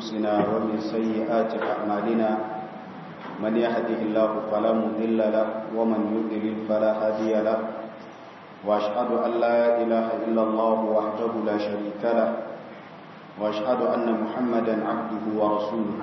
أنفسنا ومن سيئات أعمالنا من يهده الله فلا مضل له ومن يضلل فلا هادي له وأشهد أن لا إله إلا الله وحده لا شريك له وأشهد أن محمدا عبده ورسوله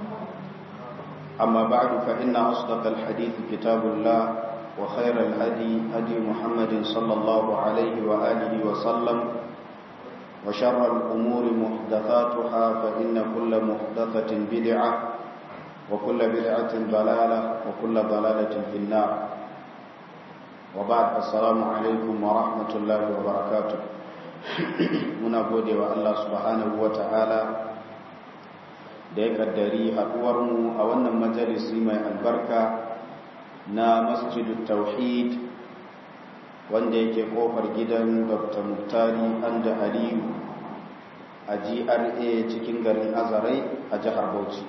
أما بعد فإن أصدق الحديث كتاب الله وخير الهدي هدي محمد صلى الله عليه وآله وسلم وشر الأمور محدثاتها فإن كل محدثة بدعة وكل بدعة ضلالة وكل ضلالة في النار وبعد السلام عليكم ورحمة الله وبركاته muna gode wa Allah subhanahu wa ta'ala da ya kaddari haɗuwarmu a wannan majalisi mai albarka na masjidu tauhid wanda yake kofar gidan dr muktari anda aliyu a gra cikin garin azarai a jihar bauchi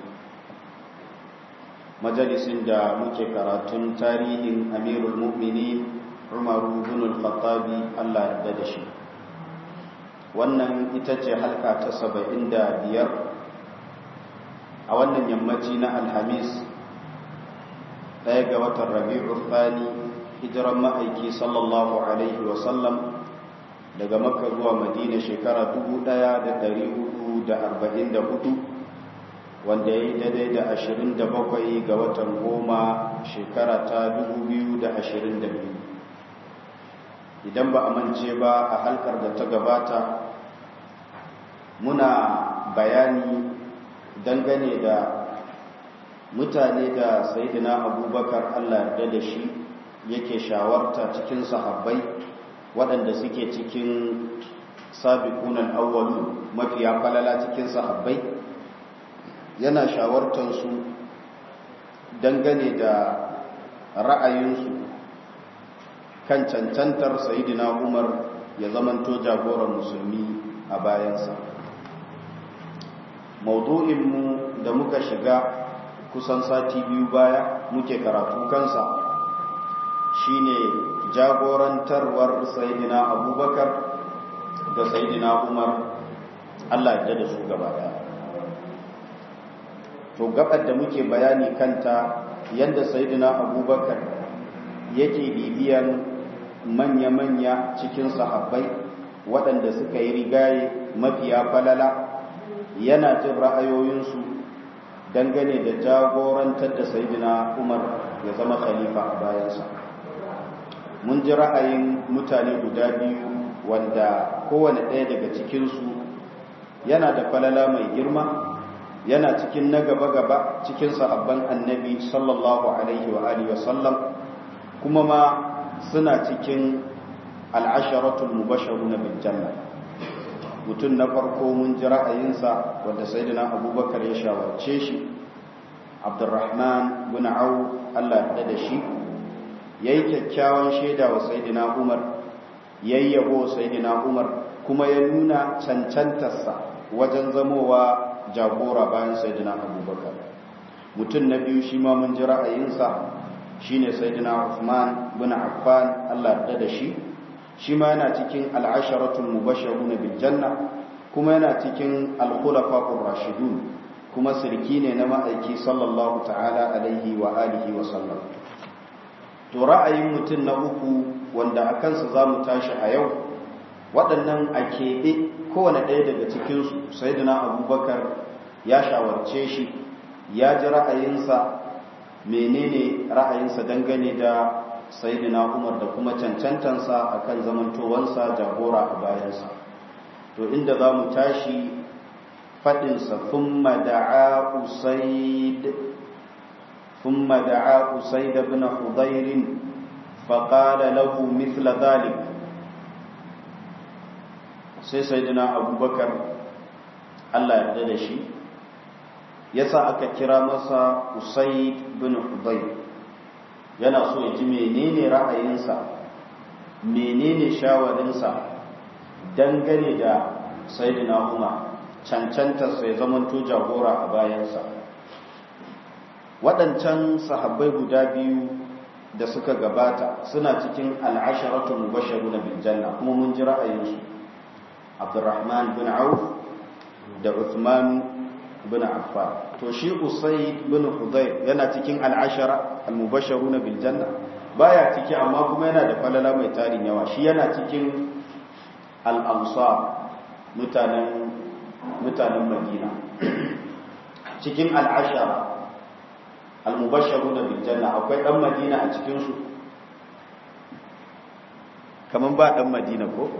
majalisin da muke karatun tarihin amirul mu'minin umaru bin al-khattabi allah da da shi wannan ita ce halka ta saba'in da biyar a wannan yammaci na alhamis ɗaya ga watan rabi'u thani hijiran ma'aiki sallallahu alaihi wasallam daga makka zuwa madina shekara 1444 wanda ya yi daidai da 27 ga watan goma shekara ta 2022 idan ba a mance ba a halkar da ta gabata muna bayani dangane da mutane da sayidina abubakar allah da da shi yake shawarta cikin sahabbai waɗanda suke cikin sabiqunan awwalu mafiya falala cikin sahabbai yana shawartansu dangane da ra'ayinsu kan cancantar sayidina umar ya zamanto jagoran musulmi a bayansa maudu'inmu da muka shiga kusan sati biyu baya muke karatu kansa shine jagorantarwar sayidina abubakar da sayidina umar allah ya da su gaba daya to gabar da muke bayani kanta yadda sayidina abubakar yake bibiyan manya-manya cikin sahabbai waɗanda suka yi rigaye mafiya falala yana jin ra'ayoyinsu dangane da jagorantar da sayidina umar ya zama khalifa a bayansa mun ji ra'ayin mutane guda biyu wanda kowane ɗaya daga cikinsu yana da falala mai girma yana cikin na gaba-gaba cikin sahabban annabi sallallahu alaihi wa alihi wasallam kuma ma suna cikin al'asharatul mubasharu na janna mutum na farko mun ji ra'ayinsa wanda sayyidina abubakar ya shawarce shi abdurrahman bin au allah da da shi ya yi kyakkyawan shaida wa sayyidina umar ya yi yabo sayyidina umar kuma ya nuna cancantarsa wajen zamowa jagora bayan sayyidina abubakar mutum na biyu shi ma mun ji ra'ayinsa shine sayyidina Uthman bin Affan Allah da da shi shi ma yana cikin al'asharatul mubashshiruna bil janna kuma yana cikin al-khulafa'ur rashidun kuma sirki ne na ma'aiki sallallahu ta'ala alaihi wa alihi wa sallam to ra'ayin mutum na uku wanda a kansa zamu tashi a yau waɗannan a keɓe kowane ɗaya daga cikinsu sayyidina abubakar ya shawarce shi ya ji ra'ayinsa menene ra'ayinsa dangane da sayyidina Umar da kuma cancantansa akan zamantowansa jagora a bayansa to inda za mu tashi faɗinsa thumma da'a usaid thumma da'a usaid ibn hudayr faqala lahu mithla dhalik sai sayyidina abubakar Allah ya da shi yasa aka kira masa Usaid bin Hudayr yana so ya ji menene ra'ayinsa menene shawarinsa dangane da Sayyidina Umar cancanta sai zamanto jagora a bayansa waɗancan sahabbai guda biyu da suka gabata suna cikin al'asharatu mubashsharuna bil janna kuma mun ji ra'ayinsu Abdurrahman bin Auf da Uthman bin Affan to shi Usayd bin Hudayr yana cikin al-ashara al-mubashsharuna bil janna baya ciki amma kuma yana da falala mai tarin yawa shi yana cikin al-ansar mutanen mutanen Madina cikin al-ashara al-mubashsharuna bil janna akwai dan Madina a cikin su kaman ba dan Madina ko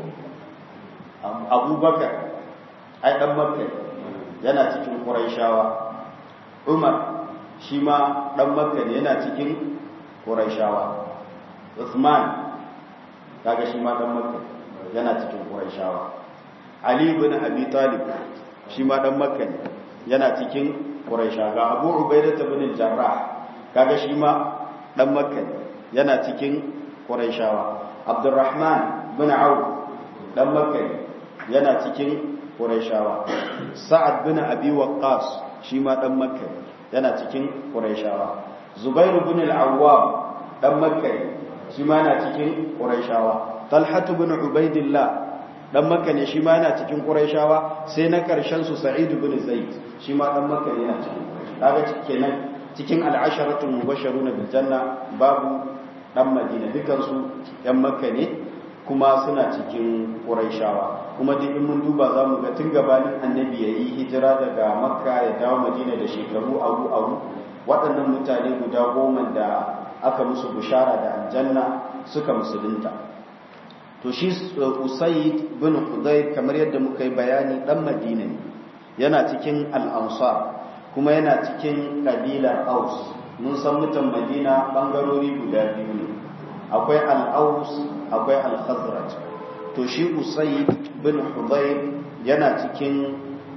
Abubakar ai dan Makka yana cikin Qurayshawa Umar shi ma dan Makka ne yana cikin Qurayshawa Uthman kaga shi ma dan Makka yana cikin Qurayshawa Ali ibn Abi Talib shi ma dan Makka ne yana cikin Qurayshawa ga Abu Ubaidah ibn Jarrah kaga shi ma dan Makka ne yana cikin Qurayshawa Abdurrahman bin Auf dan Makka ne yana cikin Qurayshawa Sa'ad bin Abi Waqqas shi ma dan Makka yana cikin Qurayshawa Zubair bin al-Awwam dan Makka shi ma yana cikin Qurayshawa Talha bin Ubaidillah dan Makka ne shi ma yana cikin Qurayshawa sai na karshen su Sa'id bin Zaid shi ma dan Makka ne yana cikin kaga kenan cikin al-asharatul mubashshiruna bil janna babu dan Madina dukan su yan Makka ne kuma suna cikin Qurayshawa kuma duk in mun duba zamu ga tun gabanin Annabi yayi hijira daga Makka ya dawo Madina da shekaru abu abu waɗannan mutane guda goma da aka musu bishara da aljanna suka musulunta to shi Usayd bin Hudayr kamar yadda muka yi bayani dan Madina ne yana cikin al-Ansar kuma yana cikin kabilar Aus mun san mutan Madina bangarori guda biyu ne akwai al-Aus akwai al-Khazraj to shi Usayd bin Hudayr yana cikin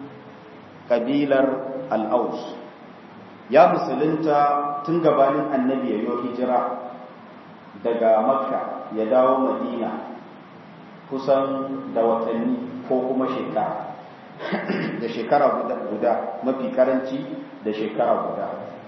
kabilar al-Aus ya musulunta tun gabanin annabi ya yi hijira daga makka ya dawo madina kusan da watanni ko kuma shekara da shekara guda mafi karanci da shekara guda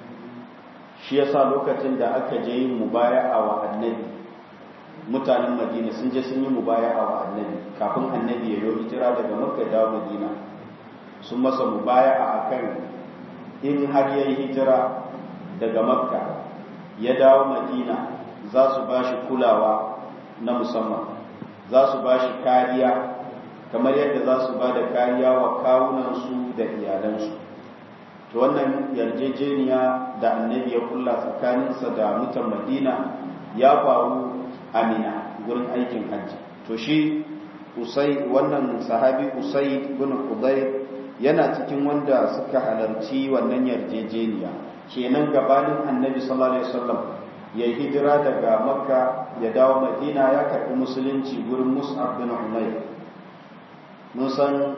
shi yasa lokacin da aka je yin mubaya'a wa annabi mutanen madina sun je sun yi mubaya'a wa annabi kafin annabi ya yi hijira daga makka dawo madina sun masa mubaya'a akan in har ya yi hijira daga makka ya dawo madina za su ba shi kulawa na musamman za su ba shi kariya kamar yadda za su ba da kariya wa kawunansu da iyalansu to wannan yarjejeniya da annabi ya kulla tsakaninsa da mutan madina ya faru amina gurin aikin hajji to shi usai wannan sahabi usai bin hudayr yana cikin wanda suka halarci wannan yarjejeniya kenan gabanin annabi sallallahu alaihi wasallam ya hijira daga makka ya dawo madina ya karɓi musulunci gurin mus'ab bin umayr mun san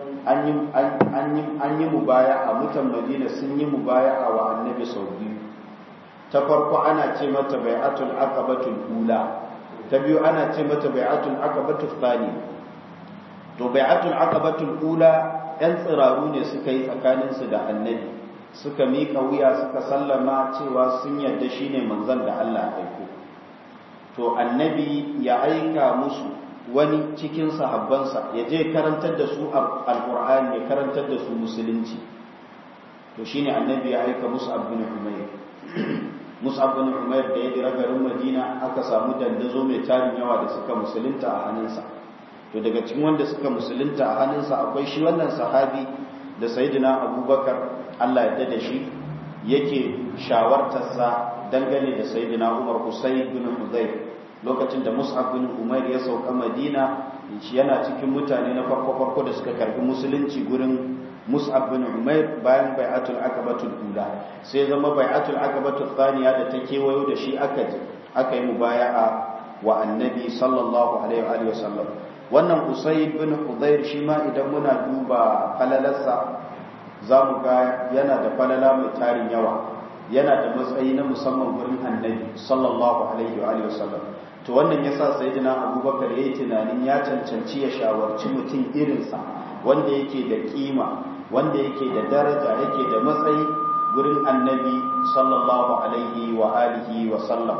an yi mubaya a mutan madina sun yi mubaya a wa annabi sau biyu ta farko ana ce mata bai'atul aqabatul ula ta biyu ana ce mata bai'atul aqabatul thani to bai'atul aqabatul ula ‘yan tsiraru ne suka yi tsakaninsu da annabi suka miƙa wuya suka sallama cewa sun yarda shi ne manzan da Allah aiko to annabi ya aika musu wani cikin sahabbansa ya je karantar da su alƙur'ani ya karantar da su musulunci to shi ne annabi ya aika musu abin umair musu abin umair da ya dira garin madina aka samu dandazo mai tarin yawa da suka musulunta a hannunsa to daga cikin wanda suka musulunta a hannunsa akwai shi wannan sahabi da sayyidina abubakar Allah ya da shi yake shawartarsa dangane da sayyidina umar husayn bin hudayr lokacin da mus'ab bin umair ya sauka madina shi yana cikin mutane na farko farko da suka karbi musulunci gurin mus'ab bin umair bayan bai'atul aqabatul ula sai zama bai'atul aqabatul thaniya da ta kewayo da shi aka aka yi mubaya'a wa annabi sallallahu alaihi wa sallam wannan usaid bin hudayr shi ma idan muna duba falalarsa za mu ga yana da falala mai tarin yawa yana da matsayi na musamman wurin annabi sallallahu alaihi wa sallam to wannan yasa sayyidina abubakar yayi tunanin ya cancanci ya shawarci mutum irinsa wanda yake da kima wanda yake da daraja yake da matsayi gurin annabi sallallahu alaihi wa alihi wa sallam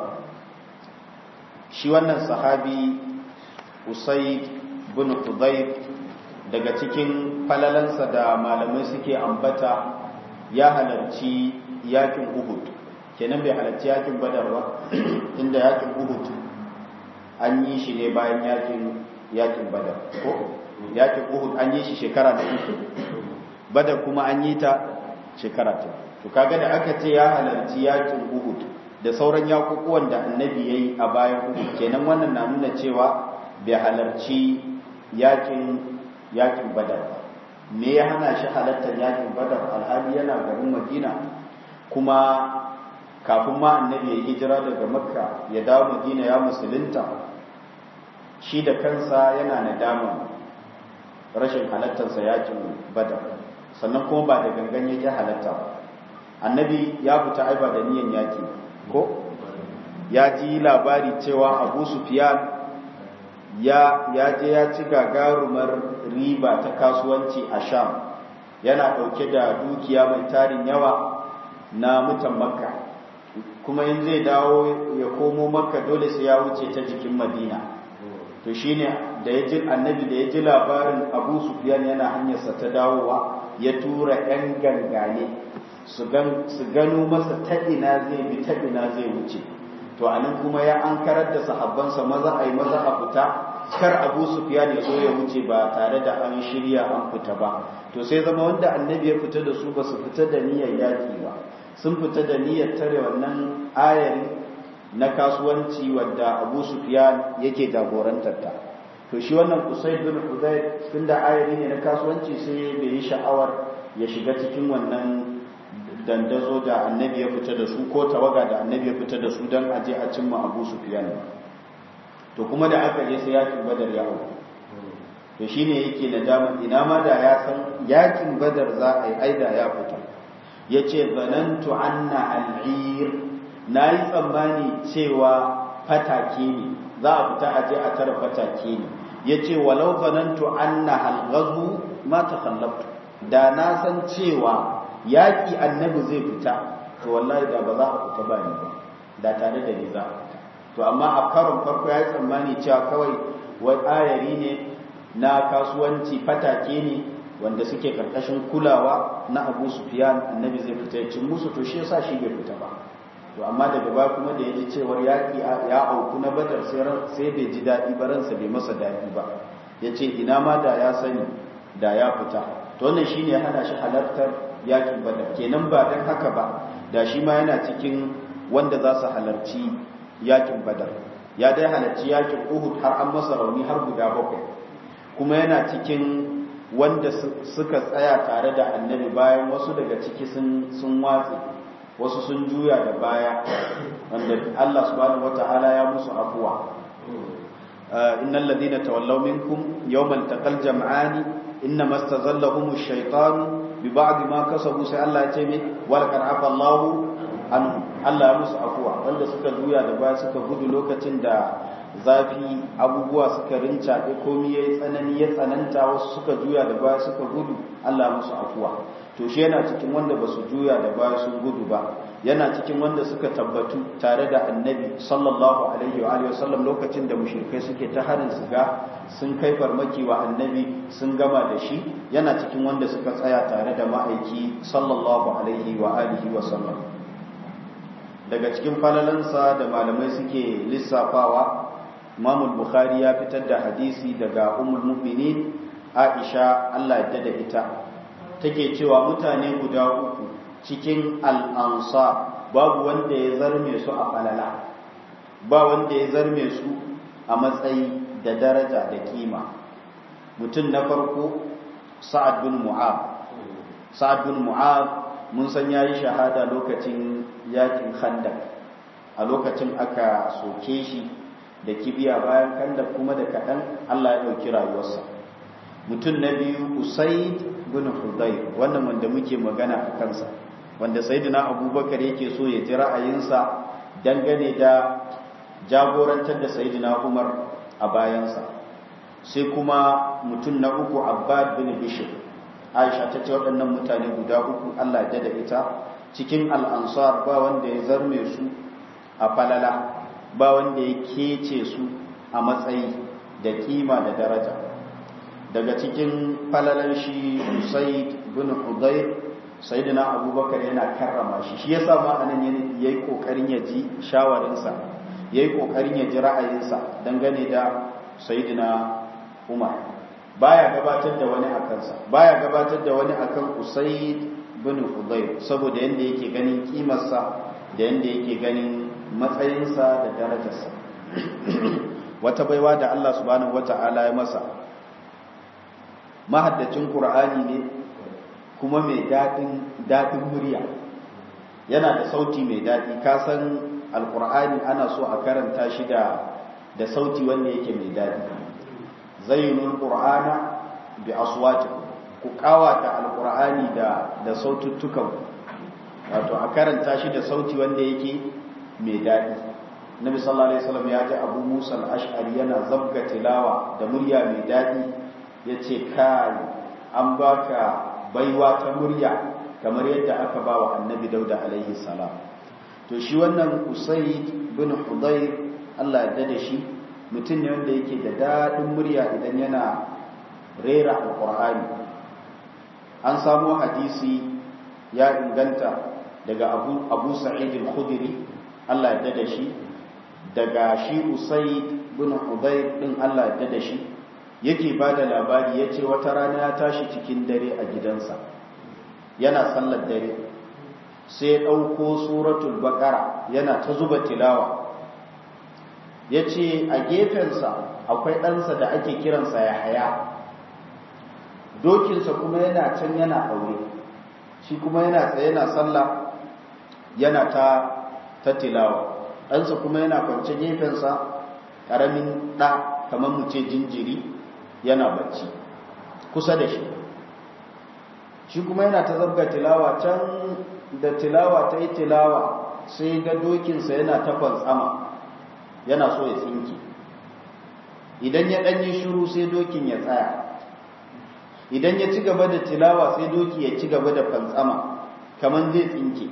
shi wannan sahabi usaid bin hudayr daga cikin falalansa da malamai suke ambata ya halarci yakin uhud kenan bai halarci yakin badar ba inda yakin uhud an yi shi ne bayan yakin yakin badar ko yakin uhud an yi shi shekara da uku badar kuma an yi ta shekara ta to kaga da aka ce ya halarci yakin uhud da sauran yakukuwan da annabi yayi a bayan uhud kenan wannan na nuna cewa bai halarci yakin yakin badar ba me ya hana shi halartar yakin badar alhali yana garin madina kuma kafin ma annabi ya hijira daga makka ya dawo madina ya musulunta shi da kansa yana nadaman rashin halattarsa yakin badar sannan kuma ba da gangan yake halatta ba annabi ya fita aiba da niyan yaki ko ya ji labari cewa abu sufyan ya ya je ya ci gagarumar riba ta kasuwanci a sham yana dauke da dukiya mai tarin yawa na mutan makka kuma in zai dawo ya komo makka dole sai ya wuce ta jikin madina to shine da ya ji annabi da ya ji labarin abu sufyan yana hanyarsa ta dawowa ya tura yan gangane su gano masa taɗina zai bi taɗina zai wuce to anan kuma ya an karar da sahabbansa maza a yi maza a fita kar abu sufyan ya zo ya wuce ba tare da an shirya an fita ba to sai zama wanda annabi ya fita da su ba su fita da niyyar yaki ba sun fita da niyyar tare wannan ayari na kasuwanci wadda abu sufyan yake jagorantar ta to shi wannan usaid bin hudayr tunda ayari ne na kasuwanci sai bai yi sha'awar ya shiga cikin wannan dandazo da annabi ya fita da su ko tawaga da annabi ya fita da su don aje a cimma abu sufyan to kuma da aka je sai yakin badar ya auku to shine yake nadama ina ma da ya san yakin badar za a yi aida ya fita yace zanantu anna al'ir nayi tsammani cewa fatake ne za a fita aje a tara fatake ne yace walau zanantu anna halghazu ma takhallaftu da na san cewa yaki annabi zai fita to wallahi da ba za a fita ba ni ba da tare da ni za a fita to amma a karon farko ya yi tsammani cewa kawai wai ayari ne na kasuwanci fatake ne wanda suke karkashin kulawa na abu sufiyan annabi zai fita ya cin musu to shi yasa shi bai fita ba to amma daga baya kuma da ya ji cewar yaƙi ya auku na badar sai bai ji daɗi ba ransa bai masa daɗi ba ya ce ina ma da ya sani da ya fita to wannan shine ya hana shi halartar yaƙin badar kenan ba don haka ba da shi ma yana cikin wanda za su halarci yakin badar ya dai halarci yakin uhud har an masa rauni har guda bakwai kuma yana cikin wanda suka tsaya tare da annabi bayan wasu daga ciki sun watse wasu sun juya da baya wanda Allah subhanahu wata'ala ya musu afuwa innal ladina tawallaw minkum yawmal taqal jam'ani innama istazallahum ash-shaytanu bi ba'd ma kasabu sai Allah ya ce me wal qad afa Allahu anhu Allah ya musu afuwa wanda suka juya da baya suka gudu lokacin da zafi abubuwa suka rincaɓe komi ya yi tsanani ya tsananta wasu suka juya da baya suka gudu Allah ya musu afuwa to shi yana cikin wanda ba su juya da baya sun gudu ba yana cikin wanda suka tabbatu tare da annabi sallallahu alaihi wa alihi wasallam lokacin da mushrikai suke ta harin su ga sun kai farmaki wa annabi sun gama da shi yana cikin wanda suka tsaya tare da ma'aiki sallallahu alaihi wa alihi wasallam daga cikin falalansa da malamai suke lissafawa Imam Bukhari ya fitar da hadisi daga Ummul Mu'minin Aisha Allah ya da ita take cewa mutane guda uku cikin al-Ansar babu wanda ya zarme su a falala ba wanda ya zarme su a matsayi da daraja da kima mutum na farko Sa'ad bin Mu'ab Sa'ad bin Mu'ab mun san yayi shahada lokacin yakin Khandaq a lokacin aka soke shi da kibiya bayan Khandaq kuma da kadan Allah ya dauki rayuwarsa mutum na biyu Usaid bin Hudayr wannan wanda muke magana a kansa wanda Sayyidina Abubakar yake so ya ji ra'ayinsa dangane da jagorantar da Sayyidina Umar a bayansa sai kuma mutum na uku Abbad bin Bishr Aisha ta ce waɗannan mutane guda uku Allah ya da ita cikin al'ansar ba wanda ya zarme su a falala ba wanda ya kece su a matsayi da kima da daraja daga cikin falalan shi Usaid bin Hudayr sayyidina abubakar yana karrama shi shi yasa ma anan yayi kokarin ya ji shawarinsa yayi kokarin ya ji ra'ayinsa dangane da sayyidina umar baya gabatar da wani akan sa baya gabatar da wani akan usayd bin hudayr saboda yanda yake ganin kimarsa da yanda yake ganin matsayinsa da darajarsa wata baiwa da Allah subhanahu wata'ala ya masa mahaddacin qur'ani ne kuma mai dadin dadin murya yana da sauti mai dadi ka san alqur'ani ana so a karanta shi da da sauti wanda yake mai dadi zayyinul qur'ana bi aswatikum ku kawata alqur'ani da da saututtukan wato a karanta shi da sauti wanda yake mai dadi Nabi sallallahu alaihi wasallam ya ji Abu Musa al-Ash'ari yana zabga tilawa da murya mai dadi yace kai an baka baiwa ta murya kamar yadda aka ba wa Annabi Dauda alaihi salam to shi wannan Usayd bin Hudayr Allah ya dade shi mutum ne wanda yake da dadin murya idan yana rera alqur'ani an samu hadisi ya inganta daga Abu Abu Sa'id al-Khudri Allah ya dade shi daga shi Usaid bin Hudayr din Allah ya da shi yake bada labari yace wata rana ya tashi cikin dare a gidansa yana sallar dare sai ya dauko suratul baqara yana ta zuba tilawa yace a gefensa akwai ɗansa da ake kiransa Yahaya dokinsa kuma yana can yana aure shi kuma yana tsaye yana sallah yana ta ta tilawa ɗansa kuma yana kwance gefensa ƙaramin ɗa kamar mu ce jinjiri yana bacci kusa da shi shi kuma yana ta zabga tilawa can da tilawa ta yi tilawa sai ga dokinsa yana ta fantsama yana so ya tsinke idan ya ɗanyi shuru sai dokin ya tsaya idan ya ci gaba da tilawa sai doki ya ci gaba da fantsama kamar zai tsinke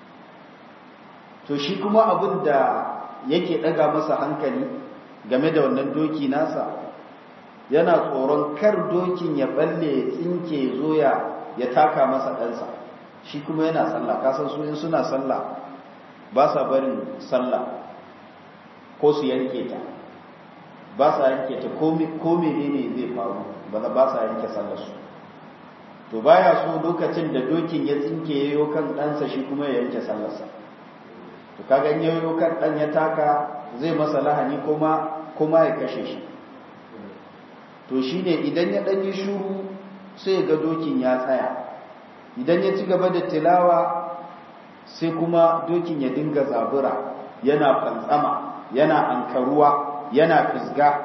to shi kuma abin da yake ɗaga masa hankali game da wannan doki nasa yana tsoron kar dokin ya balle ya tsinke zo ya taka masa ɗansa shi kuma yana sallah kasan su in suna sallah ba sa barin sallah ko su yanke ta ba sa yanke ta ko menene zai faru ba sa yanke sallar su to baya so lokacin da dokin ya tsinke yayo kan ɗansa shi kuma ya yanke sallarsa to kaga in yayo kan dan ya taka zai masa lahani kuma kuma ya kashe shi to shine idan ya dan yi shuru sai ga dokin ya tsaya idan ya ci gaba da tilawa sai kuma dokin ya dinga zabura yana fantsama yana ankaruwa yana fisga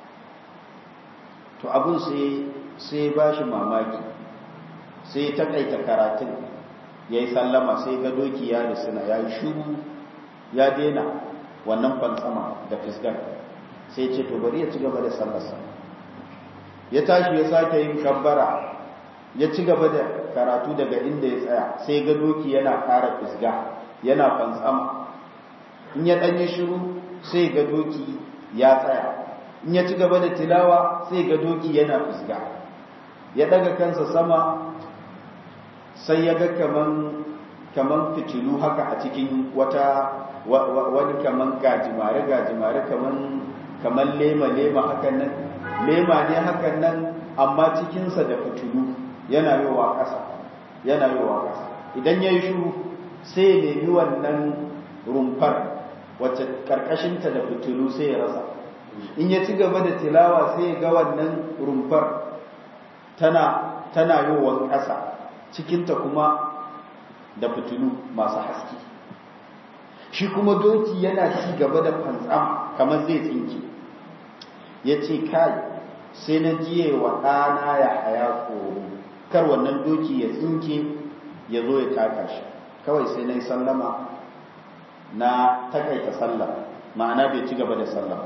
to abun sai sai ba shi mamaki sai ta kaita karatun ya yi sallama sai ga doki ya risina ya yi shuru ya dena wannan fansama da fisgar sai ce to bari ya ci gaba da sallarsa ya tashi ya sake yin kabbara ya ci gaba da karatu daga inda ya tsaya sai ga doki yana ƙara fisga yana fantsama in ya ɗanye shiru sai ga doki ya tsaya in ya ci gaba da tilawa sai ga doki yana fisga ya ɗaga kansa sama sai ya ga kaman kaman fitilu haka a cikin wata wani kaman gajimare gajimare kaman kaman lema lema hakan nan lema ne hakan nan amma cikinsa da fitilu yana yowa ƙasa yana yowa ƙasa idan ya yi shuru sai ya nemi wannan rumfar wacce ƙarƙashinta da fitilu sai ya rasa in ya ci gaba da tilawa sai ya ga wannan rumfar tana tana yowan ƙasa cikinta kuma da fitilu masu haske shi kuma doki yana ci gaba da fantsam kamar zai tsinke ya ce kai sai na jiye wa ɗana ya haya tsoro kar wannan doki ya tsinke ya zo ya taka shi kawai sai na yi sallama na takaita sallah ma'ana bai ci gaba da sallah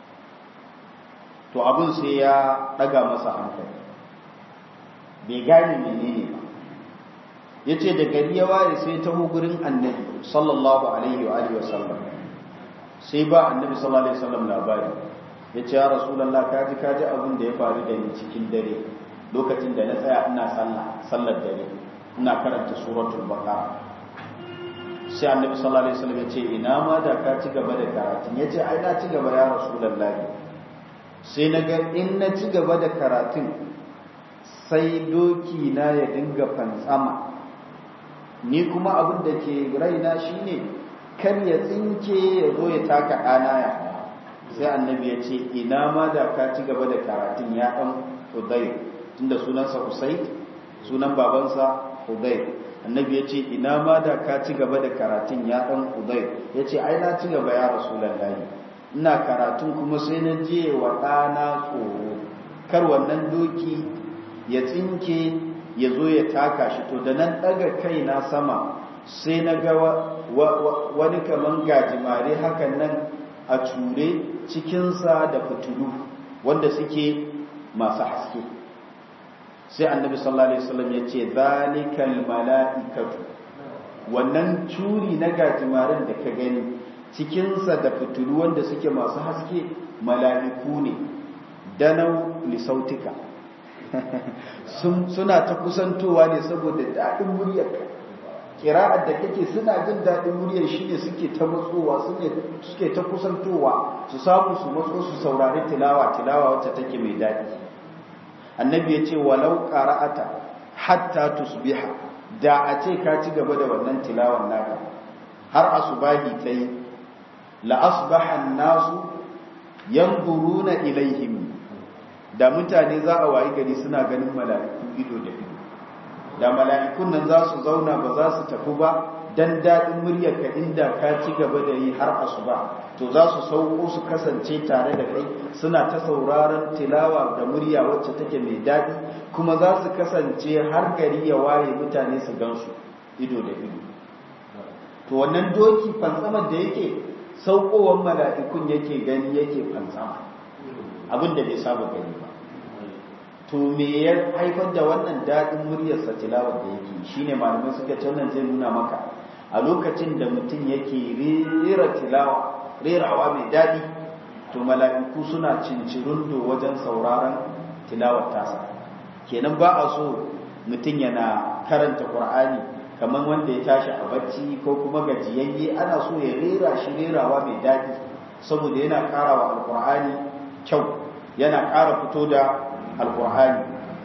to abin sai ya ɗaga masa hankali bai gane menene ba ya ce da gari ya waye sai ta gurin annabi sallallahu alaihi wa alihi wasallam sai ba annabi sallallahu alaihi wasallam labari ya ce ya rasulallah kaji kaji abin da ya faru da ni cikin dare lokacin da na tsaya ina sallah sallar dare ina karanta suratul baqara sai annabi sallallahu alaihi wasallam ya ce ina ma da ka ci gaba da karatun ya ce ai na ci gaba ya rasulullahi sai na ga in na ci gaba da karatun sai doki na ya dinga fantsama ni kuma abin da ke raina shine kar ya tsinke ya zo ya taka ɗana ya sai annabi ya ce ina ma da ka ci gaba da karatun ya ɗan hudayr tunda sunansa husayn sunan babansa hudayr annabi ya ce ina ma da ka ci gaba da karatun ya ɗan hudayr ya ce ai na ci gaba ya rasulullahi ina karatun kuma sai na je wa ɗana tsoro kar wannan doki ya tsinke ya zo ya taka shi to da nan ɗaga kai na sama sai na ga wani kaman gajimare hakan nan a ture cikinsa da fitulu wanda suke masu haske sai annabi sallallahu alaihi wasallam ya ce zalikal mala'ikatu wannan curi na gajimaren da ka gani cikinsa da fitulu wanda suke masu haske mala'iku ne danau lisautika suna ta kusantowa ne saboda daɗin muryarka kira'ar da kake suna jin daɗin muryar shi ne suke ta matsowa suke ta kusantowa su samu su matso su saurari tilawa tilawa wacce take mai daɗi annabi ya ce walau qara'ata hatta tusbiha da a ce ka ci gaba da wannan tilawan naka har asubahi ta yi la asbaha nasu yanzuruna ilaihim da mutane za a wayi gari suna ganin mala'iku ido da ido da mala'ikun nan za su zauna ba za su tafi ba dan daɗin muryarka inda ka ci gaba da yi har asuba to za su sauko su kasance tare da kai suna ta sauraron tilawa da murya wacce take mai daɗi kuma za su kasance har gari ya waye mutane su gansu ido da ido to wannan doki fantsamar da yake saukowar mala'ikun yake gani yake fantsama abin da bai saba gani ba to me ya haifar da wannan daɗin muryarsa tilawar da yake shine malamai suka ce wannan zai nuna maka a lokacin da mutum yake rera tilawa rerawa mai daɗi to mala'iku suna cincirundo wajen sauraron tilawar tasa kenan ba a so mutum yana karanta qur'ani kamar wanda ya tashi a bacci ko kuma gajiyayye ana so ya rera shi rerawa mai daɗi saboda yana ƙara wa alƙur'ani kyau yana ƙara fito da alƙur'ani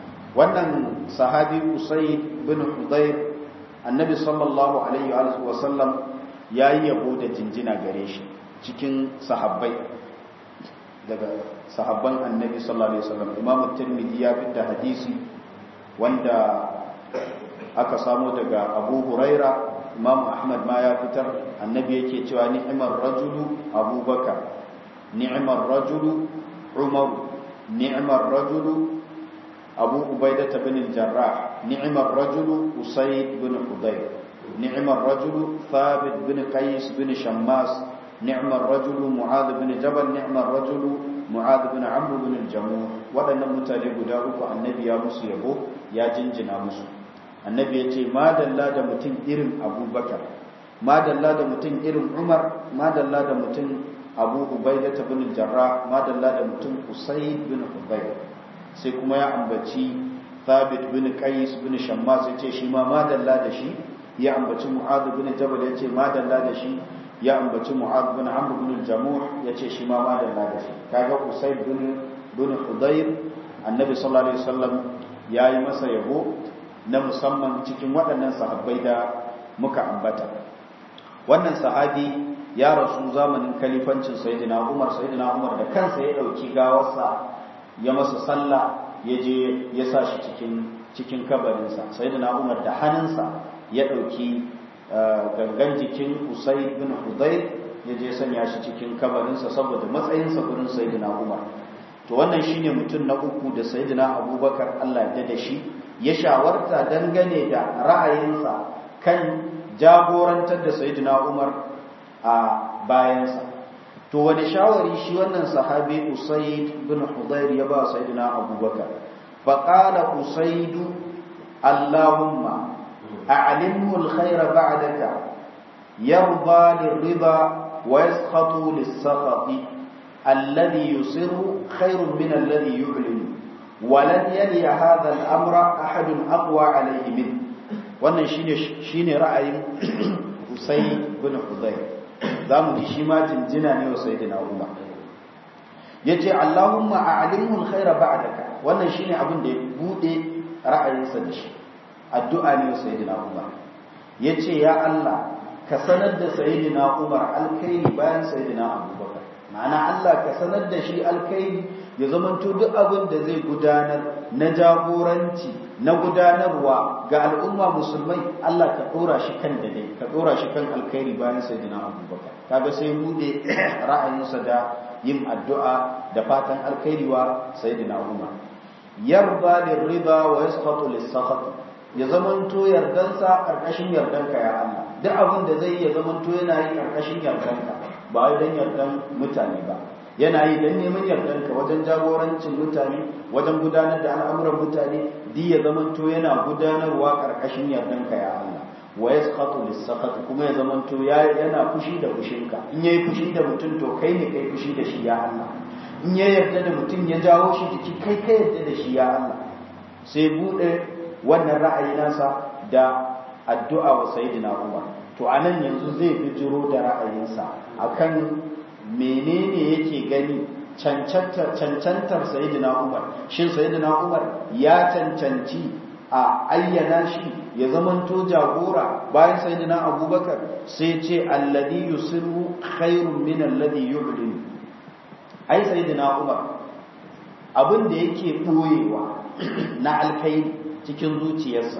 wannan sahabi usaid bin hudayr annabi sallallahu alaihi wa sallam ya yi yabo da jinjina gare shi cikin sahabbai daga sahabban annabi sallallahu alaihi wa sallam imam tirmidhi ya fitta hadisi wanda aka samo daga abu huraira imam ahmad ma ya fitar annabi yake cewa ni'mar rajulu abubakar ni'mar rajulu umar ni'mar rajulu abu ubaidah bin al-jarrah ni'mar rajulu usayd bin hudayr ni'mar rajulu thabit bin qais bin shammas ni'mar rajulu mu'adh bin jabal ni'mar rajulu mu'adh bin amr bin al-jamuh wadannan mutane guda uku annabi ya musu yabo ya jinjina musu annabi ya ce madalla da mutum irin abubakar madalla da mutum irin umar madalla da mutum abu ubaida ta bin jarra madalla da mutum usaid bin hudayr sai kuma ya ambaci thabit bin qais bin shammas ya ce shi ma madalla da shi ya ambaci mu'adh bin jabal ya ce madalla da shi ya ambaci mu'adh bin amr bin jamuh ya ce shi ma madalla da shi kaga usaid bin bin hudayr annabi sallallahu alaihi wasallam yayi masa yabo na musamman cikin waɗannan sahabbai da muka ambata wannan sahabi ya rasu zamanin kalifancin sayyidina Umar sayyidina Umar da kansa ya dauki gawarsa ya masa sallah ya je ya sa shi cikin cikin kabarinsa sayyidina Umar da hannunsa ya dauki gangan jikin Usayd bin Hudayr ya je sanya shi cikin kabarinsa saboda matsayinsa gurin sayyidina Umar to wannan shine mutum na uku da sayyidina Abubakar Allah ya da shi ya shawarta dangane da ra'ayinsa kan jagorantar da sayyidina Umar a bayansa to wani shawari shi wannan sahabi Usayd bin Hudayr ya ba sayyidina Abubakar fa qala Usayd Allahumma a'limhu al-khayr ba'daka yarda lirida wa yaskhatu lis-sakhati alladhi yusirru khayrun min alladhi yu'linu ولن يلي هذا الأمر أحد أقوى عليه منه wannan shine shine ra'ayin Usayd bin Hudayr zamu ji shi ma jinjina ne wa sayyidina Umar yace Allahumma a'limhu al-khayra ba'daka wannan shine abin da ya bude ra'ayinsa da shi addu'a ne wa sayyidina Umar yace ya Allah ka sanar da sayyidina Umar alkhairi bayan sayyidina Abubakar ma'ana Allah ka sanar da shi alkhairi ya zamanto duk abin da zai gudanar na jagoranci na gudanarwa ga al'umma musulmai Allah ka dora shi kan dade ka dora shi kan alkhairi bayan sayyidina Abubakar kaga sai bude ra'ayinsa da yin addu'a da fatan alkhairi wa sayyidina Umar yarda lirida wa yasqatu lis-sakhat ya zamanto yardansa karkashin yardanka ya Allah duk abin da zai ya zamanto yana yi karkashin yardanka ba wai dan yardan mutane ba yana yi dan neman yardanka wajen jagorancin mutane wajen gudanar da al'amuran mutane di ya zamanto yana gudanarwa karkashin yardanka ya Allah wa yasqatu lis-sakhat kuma ya zamanto ya yana fushi da fushinka in yayi fushi da mutum to kai ne kai fushi da shi ya Allah in ya yarda da mutum ya jawo shi jiki kai kai yarda da shi ya Allah sai bude wannan ra'ayi nasa da addu'a wa sayyidina Umar to anan yanzu zai bijiro da ra'ayinsa akan menene yake gani cancantar cancantar sayyidina Umar shin sayyidina Umar ya cancanci a ayyana shi ya zamanto jagora bayan sayyidina Abubakar sai ce alladhi yusiru khairun min alladhi yu'lin ai sayyidina Umar abin da yake boyewa na alkhairi cikin zuciyarsa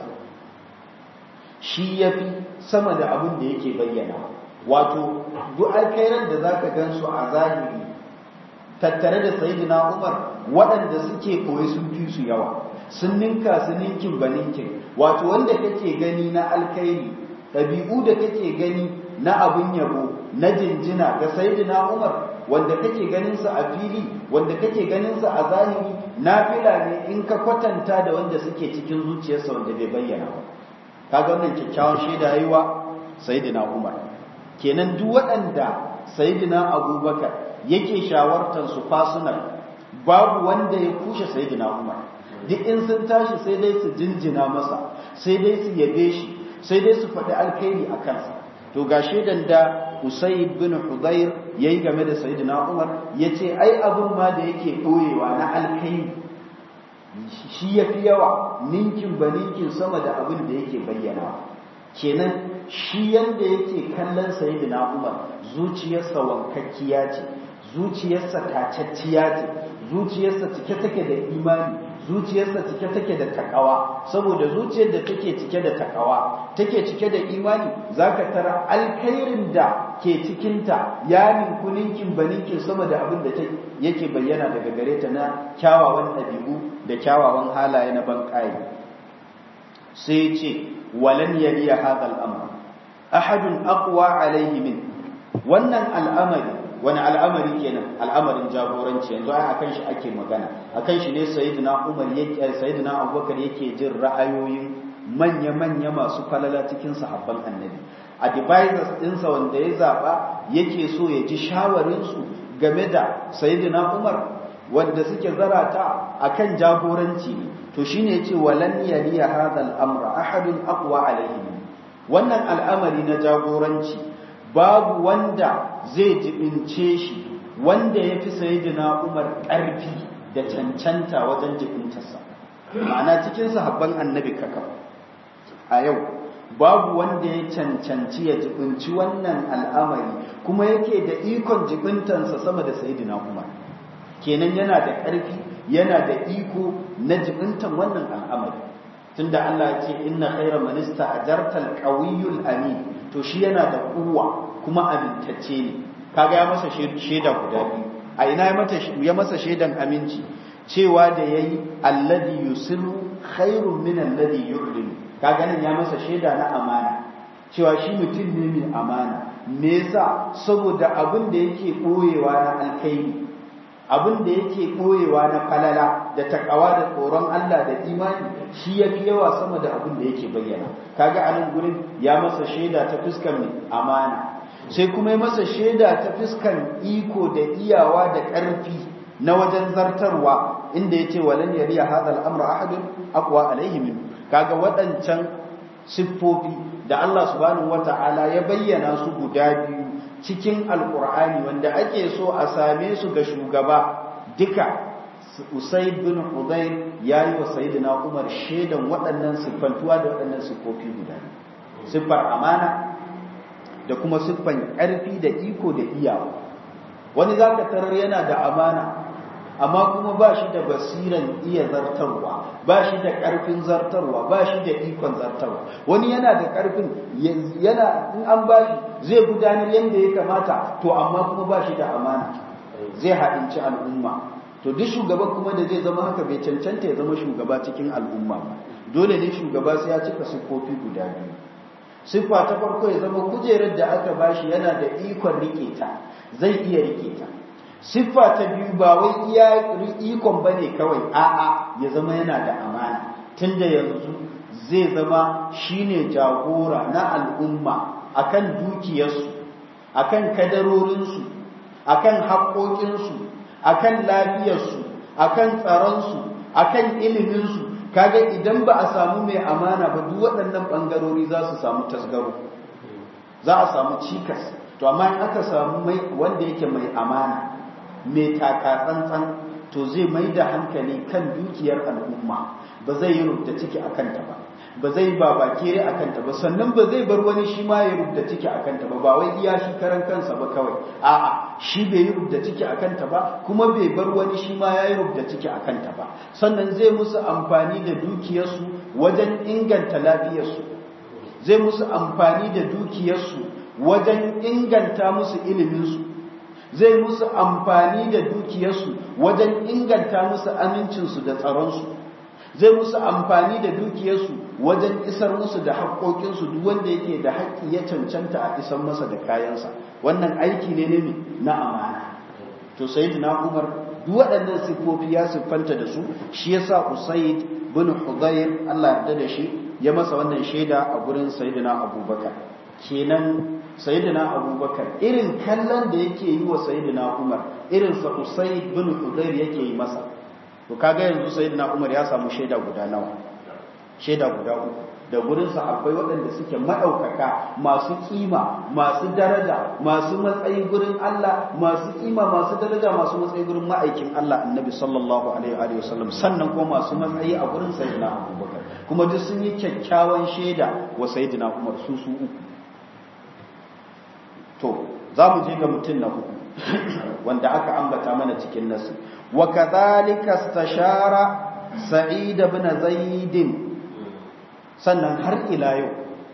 shi ya fi sama da abin da yake bayyana wato duk alkhairan da za ka gan su a zahiri tattare da sayidina umar waɗanda suke koyi sun fi su yawa sun ninka su ninkin ba ninkin wato wanda kake gani na alkhairi ɗabi'u da kake gani na abin yabo na jinjina ga sayidina umar wanda kake ganin sa a fili wanda kake ganin sa a zahiri nafila ne in ka kwatanta da wanda suke cikin zuciyarsa wanda bai bayyana ba kaga wannan kyakkyawan shaida yayiwa sayyidina Umar kenan duk waɗanda sayyidina Abubakar yake shawartar su fasunan babu wanda ya kushe sayyidina Umar duk in sun tashi sai dai su jinjina masa sai dai su yabe shi sai dai su faɗi alkhairi a kansa to ga shaidan da Usayd bin Hudayr yayi game da Sayyidina Umar yace ai abun ma da yake doyewa na alkai shi yafi yawa ninkin ba ninkin sama da abin da yake bayyana kenan shi yanda yake kallon Sayyidina Umar zuciyarsa wankakkiya ce zuciyarsa tacacciya ce zuciyarsa cike take da imani zuciyarsa cike take da takawa saboda zuciyar da take cike da takawa take cike da imani zaka tara alkhairin da ke cikinta ya ninku ninkin baninkin sama da abin da yake bayyana daga gare ta na kyawawan ɗabi'u da kyawawan halaye na banƙaye sai ce walan yaliya hadha al-amr ahadun aqwa alayhi min wannan al'amari wani al'amari kenan al'amarin jagoranci yanzu ai akan shi ake magana akan shi ne sayyidina Umar yake sayyidina Abubakar yake jin ra'ayoyin manya-manya masu falala cikin sahabban annabi advisors ɗinsa wanda ya zaba yake so ya ji shawarin su game da sayyidina Umar wanda suke zarata akan jagoranci ne to shine yace walan yaliya hadha al-amra ahadun aqwa alayhi wannan al'amari na jagoranci babu wanda zai jibince shi wanda ya fi sayidina umar ƙarfi da cancanta wajen jibintarsa ma'ana cikin sahabban annabi kaka a yau babu wanda ya cancanci ya jibinci wannan al'amari kuma yake da ikon jibintansa sama da sayidina umar kenan yana da ƙarfi yana da iko na jibintan wannan al'amari tunda Allah ya ce inna khayra man ista'jarta al-qawiyyul amin to shi yana da kuwa kuma amintacce ne kaga ya masa shaida guda biyu a ina ya masa shaidan aminci cewa da yayi alladhi yusirru khairun min alladhi yu'lin kaga nan ya masa shaida na amana cewa shi mutum ne mai amana me yasa saboda abin da yake boyewa na alkhairi abin da yake ɓoyewa na falala da takawa da tsoron Allah da imani shi ya fi yawa sama da abin da yake bayyana kaga a nan gurin ya masa shaida ta fuskar mai amana sai kuma ya masa shaida ta fuskar iko da iyawa da ƙarfi na wajen zartarwa inda ya ce walan yariya hadha al-amra ahadun aqwa alayhi min kaga waɗancan siffofi da Allah subhanahu wata'ala ya bayyana su guda biyu cikin alkur'ani wanda ake so a same su ga shugaba duka Usaid bin Hudayr yayi wa Sayyidina Umar shedan waɗannan siffantuwa da waɗannan siffofi guda siffar amana da kuma siffan ƙarfi da iko da iyawa wani zaka tarar yana da amana amma kuma ba shi da basiran iya zartarwa ba shi da ƙarfin zartarwa ba shi da ikon zartarwa wani yana da ƙarfin yana in an ba shi zai gudanar yadda ya kamata to amma kuma ba shi da amana zai haɗinci al'umma to duk shugaba kuma da zai zama haka bai cancanta ya zama shugaba cikin al'umma ba dole ne shugaba sai ya cika siffofi guda biyu siffa ta farko ya zama kujerar da aka bashi yana da ikon rike ta zai iya rike ta siffa ta biyu ba wai iya ikon bane kawai a'a ya zama yana da amana tunda yanzu zai zama shine jagora na al'umma akan dukiyarsu akan kadarorinsu akan haƙoƙinsu akan lafiyarsu akan tsaronsu akan iliminsu kaga idan ba a samu mai amana ba duk waɗannan ɓangarori za su samu tasgaro za a samu cikas to amma in aka samu mai wanda yake mai amana mai taka tsantsan to zai mai da hankali kan dukiyar al'umma ba zai yi rubda ciki a kanta ba ba zai ba bakere a kanta ba sannan ba zai bar wani shi ma ya rubda ciki a kanta ba ba wai iya shi karan kansa ba kawai a'a shi bai yi rubda ciki a kanta ba kuma bai bar wani shi ma ya yi rubda ciki a kanta ba sannan zai musu amfani da dukiyarsu wajen inganta lafiyarsu zai musu amfani da dukiyarsu wajen inganta musu iliminsu zai musu amfani da dukiyarsu wajen inganta musu amincinsu da tsaronsu zai musu amfani da dukiyarsu wajen isar musu da haƙoƙinsu duk wanda yake da haƙƙi ya cancanta a isar masa da kayansa wannan aiki ne ne na amana to sayyidina Umar duk waɗannan siffofi ya siffanta da su shi yasa Usayd bin Hudayr Allah ya da shi ya masa wannan shaida a gurin sayyidina Abubakar kenan sayyidina Abubakar irin kallon da yake yi wa sayyidina Umar irin sa Usayd bin Hudayr yake yi masa to kaga yanzu sayyidina Umar ya samu shaida guda nawa shaida guda uku da gurin akwai waɗanda suke maɗaukaka masu kima masu daraja masu matsayi gurin Allah masu kima masu daraja masu matsayi gurin ma'aikin Allah annabi sallallahu alaihi wa sallam sannan kuma masu matsayi a gurin sayyidina Abubakar kuma duk sun yi kyakkyawan shaida wa sayyidina Umar su su uku to za mu je ga mutum na uku wanda aka ambata mana cikin nasu wa kadhalika istashara sa'id ibn zaid sannan har ila yau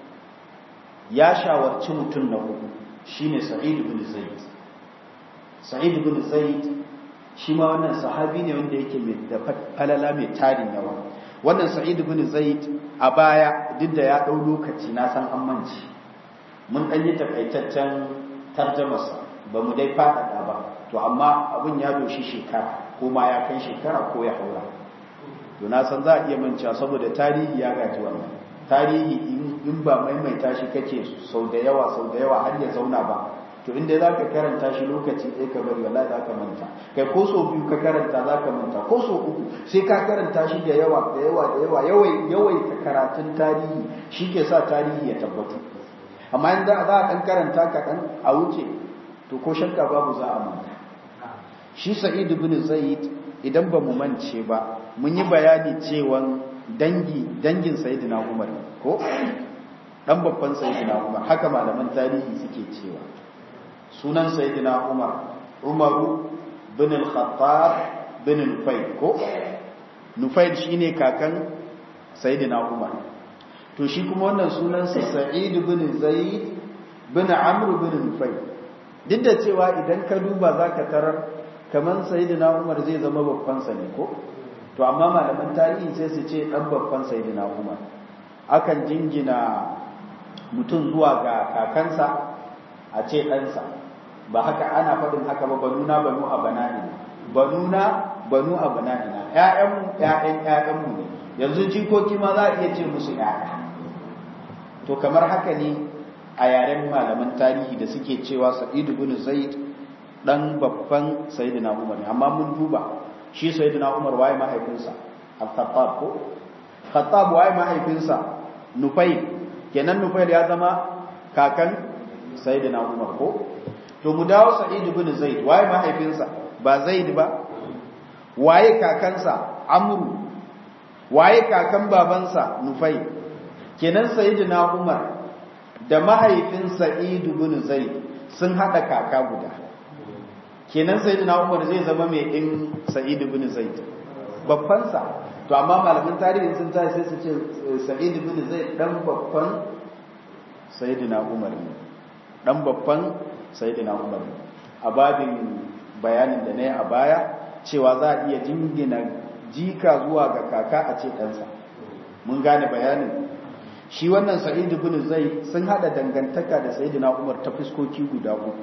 ya shawarci mutum na uku shine sa'id ibn zaid sa'id ibn zaid shi ma wannan sahabi ne wanda yake mai da falala mai tarin yawa wannan sa'id ibn zaid a baya duk da ya dau lokaci na san an manci mun dan yi takaitaccen tarjamarsa ba mu dai faɗaɗa ba to amma abin ya doshi shekara ko ma ya kai shekara ko ya haura to na san za a iya mancewa saboda tarihi ya gaji wannan tarihi in ba maimaita shi kake sau da yawa sau da yawa har ya zauna ba to inda za ka karanta shi lokaci ɗaya ka bari wallahi za ka manta kai ko so biyu ka karanta za ka manta ko so uku sai ka karanta shi da yawa da yawa da yawa yawai yawai ka karatun tarihi shi ke sa tarihi ya tabbatu amma in za a ɗan karanta kaɗan a wuce to ko shakka babu za a manta shi sa'id ibn zaid idan ba mu mance ba mun yi bayani cewa dangi dangin sayyidina umar ko dan babban sayyidina umar haka malaman tarihi suke cewa sunan sayyidina umar umaru bin al-khattab bin nufayl ko nufayl shine kakan sayyidina umar to shi kuma wannan sunansa sa'id bin zaid bin amr bin nufayl duk da cewa idan ka duba zaka tarar kaman sayyidina umar zai zama babban sa ne ko to amma malaman tarihi sai su ce dan babban sayyidina umar akan jingina mutum zuwa ga kakansa a ce ɗansa ba haka ana faɗin haka ba banuna banu a banani banuna banu a banani na ƴaƴanmu ƴaƴan ƴaƴanmu ne yanzu jikoki ma za a iya ce musu ƴaƴa to kamar haka ne a yaren malaman tarihi da suke cewa sa'id ibn zaid dan babban sayyidina umar ne amma mun duba shi sayyidina umar waye mahaifinsa al-khattab ko khattab waye mahaifinsa nufai kenan nufail ya zama kakan sayyidina umar ko to mu dawo sa'id ibn zaid waye mahaifinsa ba zaid ba waye kakansa amru waye kakan babansa nufai kenan sayyidina umar da mahaifin sa'id ibn zaid sun hada kaka guda kenan sayyidina umar zai zama mai din sa'id ibn zaid babban sa to amma malamin tarihi sun ta sai su ce sa'id ibn zaid dan babban sayyidina umar ne dan babban sayyidina umar a babin bayanin da na yi a baya cewa za a iya jingina jika zuwa ga kaka a ce ɗansa mun gane bayanin shi wannan sa'idu bin zai sun hada dangantaka da sayyidina umar ta fuskoki guda uku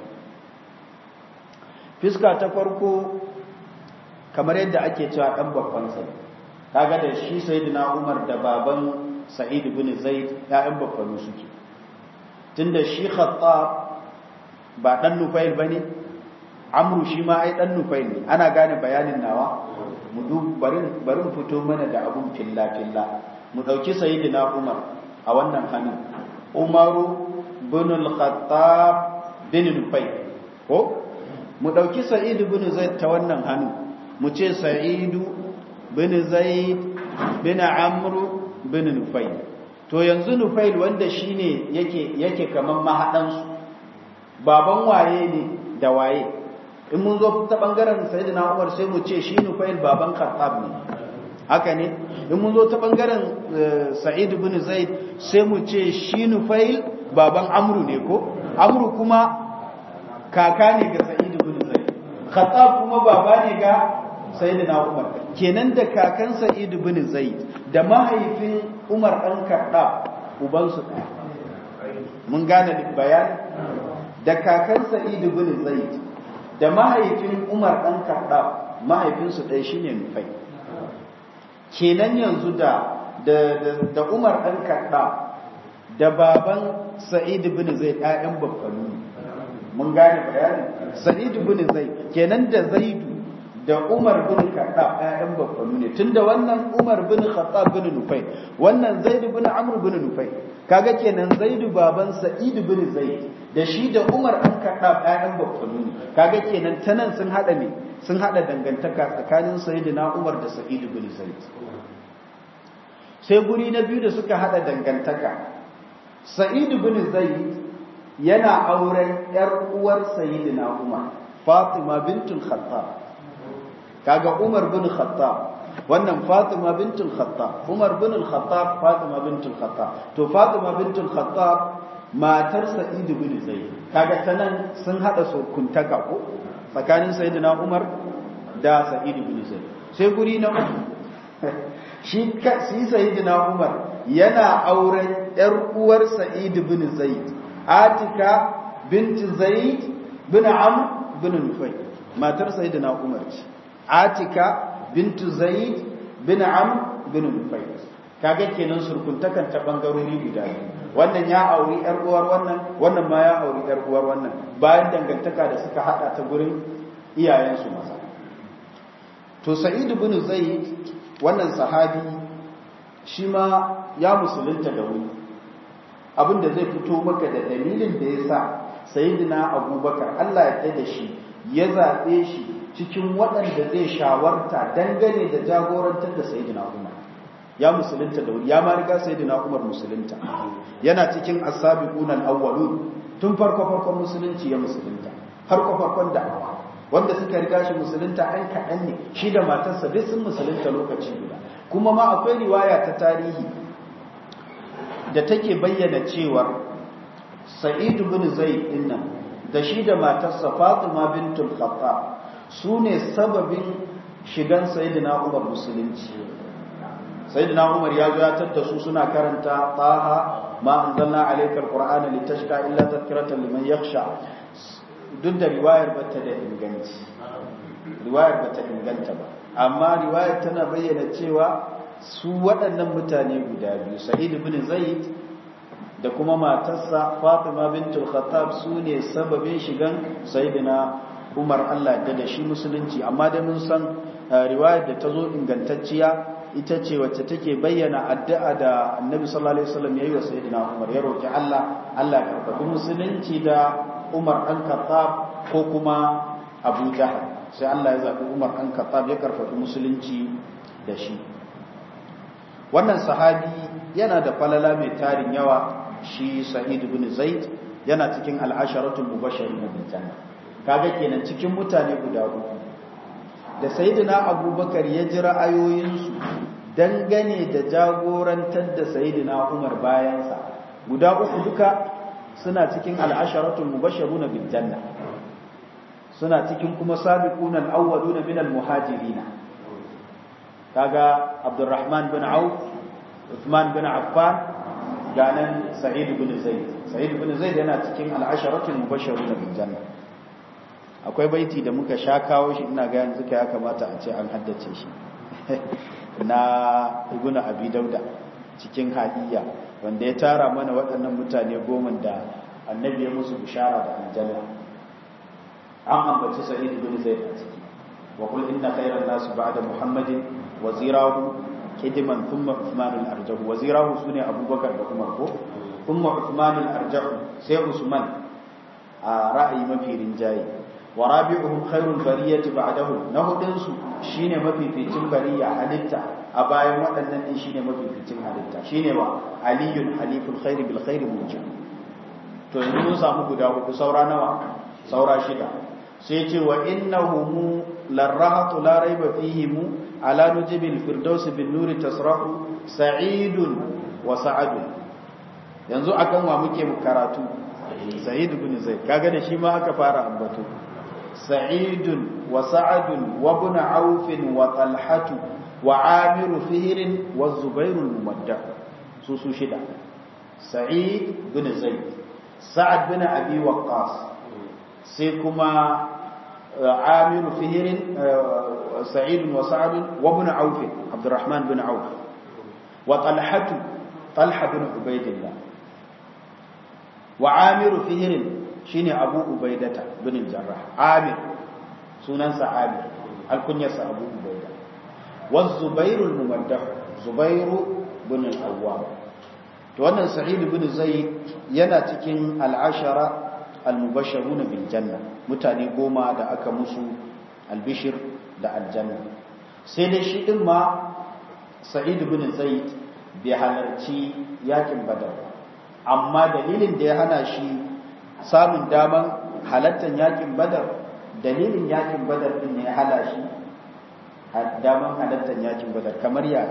fiska ta farko kamar yadda ake cewa ɗan babban sai kaga da shi sayyidina umar da baban sa'idu bin zaid ya'yan babbanu suke tunda shi khattab ba ɗan nufail ba ne amru shi ma ai ɗan nufail ne ana gane bayanin nawa mu bari mu fito mana da abun filla-filla mu ɗauki sayidina umar a wannan hannun umaru bin al-khattab bin nufail ko mu ɗauki sa'idu bin zaid ta wannan hannu mu ce sa'idu bin zaid bin amru bin nufail to yanzu nufail wanda shine yake yake kaman mahaɗansu baban waye ne da waye in mun zo ta bangaren sayyidina Umar sai mu ce shi Nufail baban Khattab ne haka ne in mun zo ta bangaren Sa'id ibn Zaid sai mu ce shi Nufail baban Amru ne ko Amru kuma kaka ne ga Sa'id ibn Zaid Khattab kuma baba ne ga sayyidina Umar kenan da kakan Sa'id ibn Zaid da mahaifin Umar dan Khattab uban su ɗaya mun gane bayani da kakan Sa'id ibn Zaid da mahaifin Umar ɗan Kaɗa mahaifinsu ɗaya shi ne nufai. Kenan yanzu da da Umar ɗan Kaɗa da baban Sa'id bin Zaid ‘ya'yan babbanu mun gane bayanin Sa'id bin Zaid kenan da Zaidu da Umar bin Kaɗa ‘ya'yan babbanu ne tun da wannan Umar bin Khattab bin Nufai wannan Zaidu bin Amr bin Nufai kaga kenan Zaidu baban Sa'id bin Zaid da shi da Umar an kaɗa ɗayan babbanu ne kaga kenan ta nan sun haɗa ne sun haɗa dangantaka tsakanin Sayyidina Umar da Sa'id bin Zaid sai guri na biyu da suka haɗa dangantaka Sa'id bin Zaid yana auren ƴar uwar Sayyidina Umar Fatima bintul Khattab kaga Umar bin Khattab wannan Fatima bintul Khattab Umar bin Khattab Fatima bintul Khattab to Fatima bintul Khattab matar Sa'id bin Zaid kaga tanan sun hada sokuntaka ko tsakanin Sayyidina Umar da Sa'id bin Zaid sai guri na uku shi shi Sayyidina Umar yana auren yar uwar Sa'id bin Zaid Atika bint Zaid bin Amr bin Nufay matar Sayyidina Umar ce Atika bint Zaid bin Amr bin Nufay kaga kenan surkuntakan ta bangarori guda biyu wannan ya auri yar uwar wannan wannan ma ya auri yar uwar wannan bayan dangantaka da suka hada ta gurin iyayensu maza to sa'id ibn zaid wannan sahabi shi ma ya musulunta da wuri abinda zai fito maka da dalilin da yasa sayyidina abubakar Allah ya da shi ya zabe shi cikin waɗanda zai shawarta dangane da jagorantar da sayyidina umar ya musulunta da wuri ya ma riga sayyidina Umar musulunta yana cikin as-sabiquna al-awwalun tun farko farkon musulunci ya musulunta farko farkon da'awa wanda suka riga shi musulunta an kaɗan ne shi da matarsa duk sun musulunta lokaci guda kuma ma akwai riwaya ta tarihi da take bayyana cewa Sa'id bin Zaid dinnan da shi da matarsa Fatima bintul Khattab su ne sababin shigan sayyidina Umar musulunci sayyidina Umar ya zo ya tatta su suna karanta taha ma anzalna alayka alqur'ana litashqa illa tadhkiratan liman yakhsha duk da riwayar bata da inganci riwayar bata inganta ba amma riwayar tana bayyana cewa su waɗannan mutane guda biyu Sa'id ibn Zaid da kuma matarsa Fatima bintul Khattab su ne sababin shigan sayyidina Umar Allah da da shi musulunci amma da mun san riwayar da ta zo ingantacciya ita ce wacce take bayyana addu'a da annabi sallallahu alaihi wasallam yayi wa sayyidina Umar ya roki Allah Allah ya karɓi musulunci da Umar dan Khattab ko kuma Abu Jahl sai Allah ya zabi Umar dan Khattab ya karɓi musulunci da shi wannan sahabi yana da falala mai tarin yawa shi Sa'id ibn Zaid yana cikin al-asharatul mubashirin bil janna kaga kenan cikin mutane guda uku da sayyidina abubakar ya ji ra'ayoyinsu dangane da jagorantar da sayyidina umar bayansa guda uku duka suna cikin al'asharatul mubashiruna bil janna suna cikin kuma sabiquna al-awwaluna min al-muhajirin kaga abdurrahman bin auf uthman bin affan ganan sa'id bin zaid sa'id bin zaid yana cikin al'asharatul mubashiruna bil janna akwai baiti da muka sha kawo shi ina ga yanzu ya kamata a ce an haddace shi na ibnu abi dauda cikin hadiyya wanda ya tara mana waɗannan mutane goma da annabi ya musu bishara da aljanna an ambaci sa'id ibn zaid a ciki wa qul inna khayran nas ba'da muhammadin wazirahu kidiman thumma uthman al-arjahu wazirahu sune abubakar da umar ko thumma uthman al-arjahu sai usman a ra'ayi mafi rinjaye wa rabi'uhum khairul bariyati ba'dahu na hudun su shine mafificin bariya halitta a bayan waɗannan din shine mafificin halitta shine wa aliyun haliful khairi bil khairi mujib to yanzu mun samu guda hudu saura nawa saura shida sai ce wa innahum larahatu la raiba fihim ala nujibil firdaus bin nuri tasrahu sa'idun wa sa'adun yanzu akan wa muke karatu sa'id ibn zaid kaga da shi ma aka fara ambato سعيد وسعد وابن عوف وطلحة وعامر فهر والزبير الممدع سوسو شدا سعيد بن زيد سعد بن أبي وقاص سيكما عامر فهر سعيد وسعد وابن عوف عبد الرحمن بن عوف وطلحة طلحة بن عبيد الله وعامر فهر shine Abu Ubaidata bin Jarrah Amir sunansa Amir alkunyarsa Abu Ubaida wa Zubair al-Mumaddah Zubair bin al-Awwam to wannan Sa'id bin Zaid yana cikin al-ashara al-mubashshiruna bil janna mutane goma da aka musu albishir da aljanna sai dai shi din ma Sa'id bin Zaid bai halarci yakin Badar amma dalilin da ya hana shi samun daman halattar yakin badar dalilin yakin badar din ne ya hala shi daman halattar yakin badar kamar ya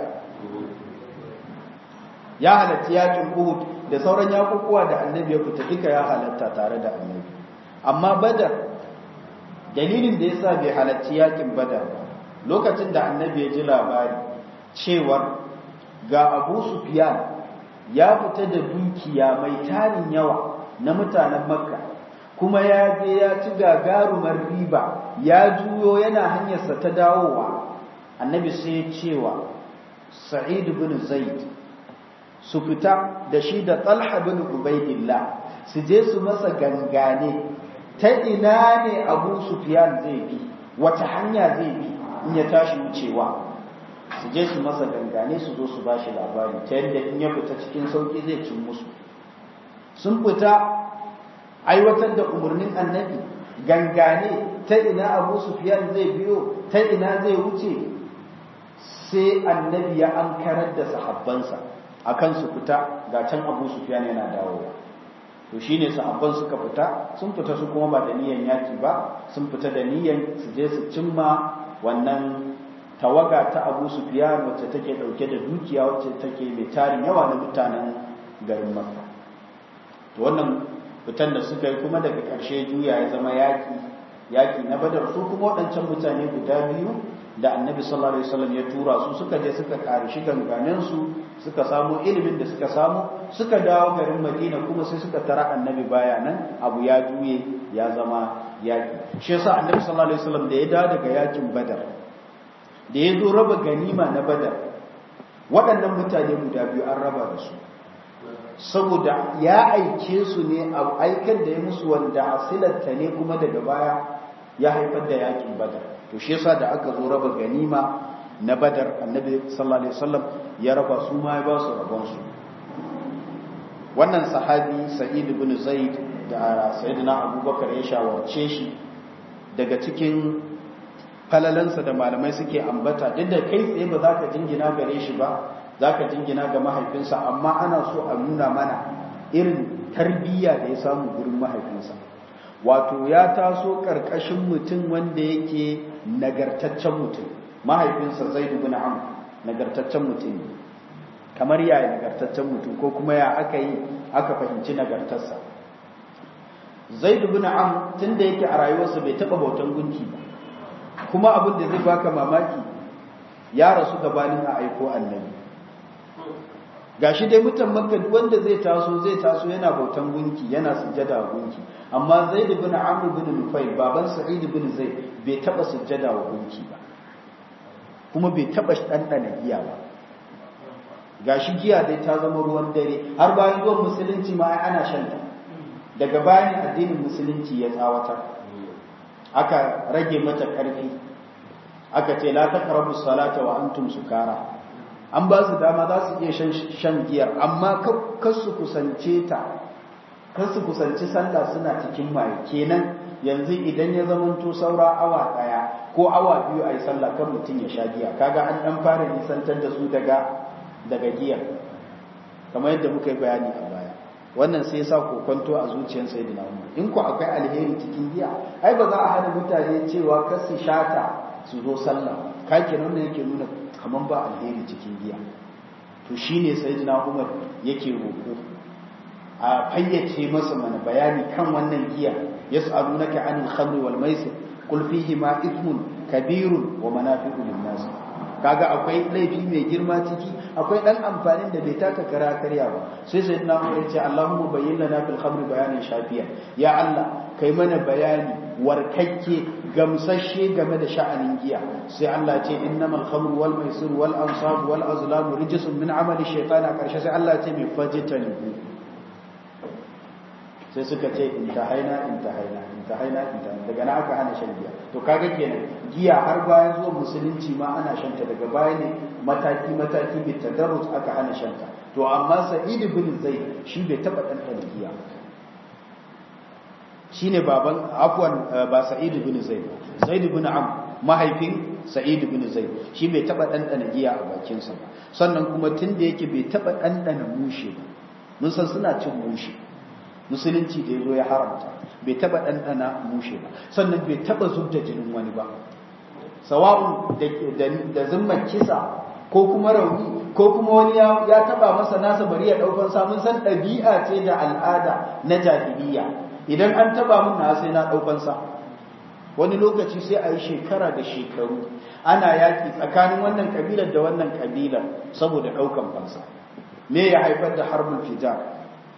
ya halatta yakin uhud da sauran yakukuwa da annabi ya fita duka ya halatta tare da annabi amma badar dalilin da yasa bai halarci yakin badar ba lokacin da annabi ya ji labari cewar ga abu sufyan ya fita da dukiya mai tarin yawa na mutanen makka kuma ya je ya ci gagarumar riba ya juyo yana hanyarsa ta dawowa annabi sai ya cewa sa'id bin zaid su fita da shi da talha bin ubaidillah su je su masa gangane ta ina ne abu sufyan zai bi wata hanya zai bi in ya tashi wucewa su je su masa gangane su zo su ba shi labari ta yadda in ya fita cikin sauki zai cin musu sun fita aiwatar da umarnin annabi gangane ta ina abu sufiyan zai biyo ta ina zai wuce sai annabi ya an karar da sahabbansa akan su fita ga can abu sufiyan yana dawowa to shine sahabban suka fita sun fita su kuma ba da niyan yaki ba sun fita da niyan su je su cimma wannan tawaga ta abu sufiyan wacce take dauke da dukiya wacce take mai tarin yawa na mutanen garin makka to wannan fitan da suka yi kuma daga ƙarshe juya ya zama yaƙi yaƙi na badar su kuma waɗancan mutane guda biyu da annabi sallallahu alaihi wasallam ya tura su suka je suka ƙarishi ganganen su suka samu ilimin da suka samu suka dawo garin madina kuma sai suka tara annabi baya nan abu ya juye ya zama yaƙi shi yasa annabi sallallahu alaihi wasallam da ya dawo daga yaƙin badar da ya zo raba ganima na badar waɗannan mutane guda biyu an raba da su saboda ya aike su ne a aikar da ya musu wanda asilarta ne kuma daga baya ya haifar da yakin badar to shi yasa da aka zo raba ganima na badar annabi sallallahu alaihi wasallam ya raba su ma ya ba su rabon su wannan sahabi sa'id ibn zaid da sayyidina abubakar ya shawarce shi daga cikin falalansa da malamai suke ambata duk da kai tsaye ba za ka jingina gare shi ba za ka jingina ga mahaifinsa amma ana so a nuna mana irin tarbiyya da ya samu gurin mahaifinsa wato ya taso ƙarƙashin mutum wanda yake nagartaccen mutum mahaifinsa zai dubi na'am nagartaccen mutum ne kamar yaya nagartaccen mutum ko kuma ya aka yi aka fahimci nagartarsa zai dubi na'am tun da yake a rayuwarsa bai taɓa bautan gunki ba kuma abin da zai baka mamaki ya rasu gabanin a aiko annabi gashi dai mutan makka wanda zai taso zai taso yana bautan gunki yana sujjada wa gunki amma zaid ibn amr ibn nufayl baban sa'id ibn zaid bai taba sujjada wa gunki ba kuma bai taba dandana giya ba gashi giya dai ta zama ruwan dare har bayan zuwan musulunci ma ai ana shan ta daga bayan addinin musulunci ya tsawatar aka rage mata karfi aka ce la taqrabu salata wa antum sukara an ba su dama za su iya shan giyar amma kar su kusance ta kar su kusanci sallah suna cikin maye kenan yanzu idan ya zamanto saura awa daya ko awa biyu a yi sallah kan mutum ya sha giya kaga an dan fara nisantar da su daga daga giya kamar yadda muka yi bayani a baya wannan sai sa kokonto a zuciyar sayyidina Umar in ku akwai alheri cikin giya ai ba za a hana mutane cewa kar su shata su zo sallah kake nan yake nuna kaman ba alheri cikin giya to shine sayyidina Umar yake roko a fayyace masa mana bayani kan wannan giya yas'alunaka 'anil khamri wal maisir qul fihi ma ithmun kabirun wa manafi'u lin nas kaga akwai laifi mai girma ciki akwai dan amfanin da bai taka kara karya ba sai sayyidina Umar ya ce Allahumma bayyin lana fil khamri bayanan shafiya ya Allah kai mana bayani warkakke gamsashe game da sha'anin giya sai Allah ce innamal khamru wal maisir wal ansab wal azlam rijsun min amali shaytan a karshe sai Allah ce mai fajitanibu sai suka ce intahaina intahaina intahaina intahaina daga na aka hana shan giya to kaga kenan giya har bayan zuwa musulunci ma ana shanta daga baya ne mataki mataki bi tadarrus aka hana shanta to amma sa'id ibn zaid shi bai taba dan giya shine baban afwan ba sa'id ibn zaid zaid ibn am mahaifin sa'id ibn zaid shi bai taba dandana giya a bakin sa sannan kuma tunda yake bai taba dandana mushe ba mun san suna cin mushe musulunci da yazo ya haramta bai taba dandana mushe ba sannan bai taba zubda jinin wani ba sawa'un da zumman kisa ko kuma rauni ko kuma wani ya taba masa nasa bari ya daukan sa mun san dabi'a ce da al'ada na jahiliya idan an taba min na sai na daukan sa wani lokaci sai a yi shekara da shekaru ana yaki tsakanin wannan kabilar da wannan kabilar saboda daukan fansa me ya haifar da harbul fijar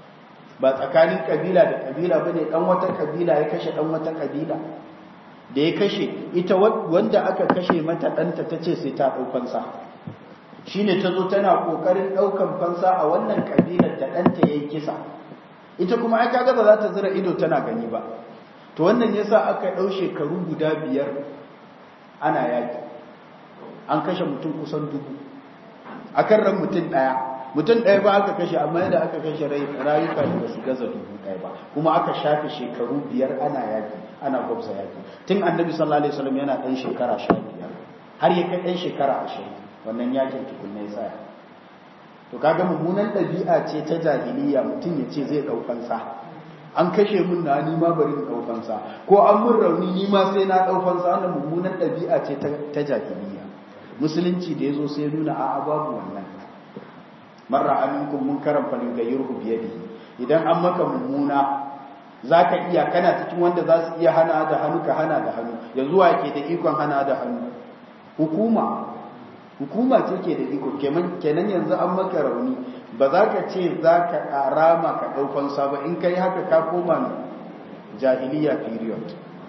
ba tsakanin kabila da kabila bane dan wata kabila ya kashe dan wata kabila da ya kashe ita wanda aka kashe mata danta tace sai ta daukan sa shine tazo tana kokarin daukan fansa a wannan kabilar da danta yayi kisa ita kuma ai kaga ba za ta zira ido tana gani ba to wannan yasa aka dau shekaru guda biyar ana yaki an kashe mutum kusan dubu akan ran mutum daya mutum daya ba aka kashe amma yadda aka kashe rayuka da su gaza dubu daya ba kuma aka shafe shekaru biyar ana yaki ana gwabza yaki tun annabi sallallahu alaihi wasallam yana dan shekara 15 har ya kai dan shekara 20 wannan yakin tukunna ya tsaya to kaga mummunan ɗabi'a ce ta jahiliya mutum ya ce zai ɗaukansa an kashe mun na ni ma bari in ɗaukansa ko an mun rauni ni ma sai na ɗaukansa wannan mummunan ɗabi'a ce ta jahiliya musulunci da ya zo sai nuna a'a babu wannan marra aminkum munkaran falin gayyurhu biyadihi idan an maka mummuna zaka iya kana cikin wanda za su iya hana da hannu ka hana da hannu yanzu wa ke da ikon hana da hannu hukuma hukuma ce ke da iko kenan yanzu an maka rauni ba za ka ce za ka rama ka ɗaukan ba in ka yi haka ka koma jahiliya period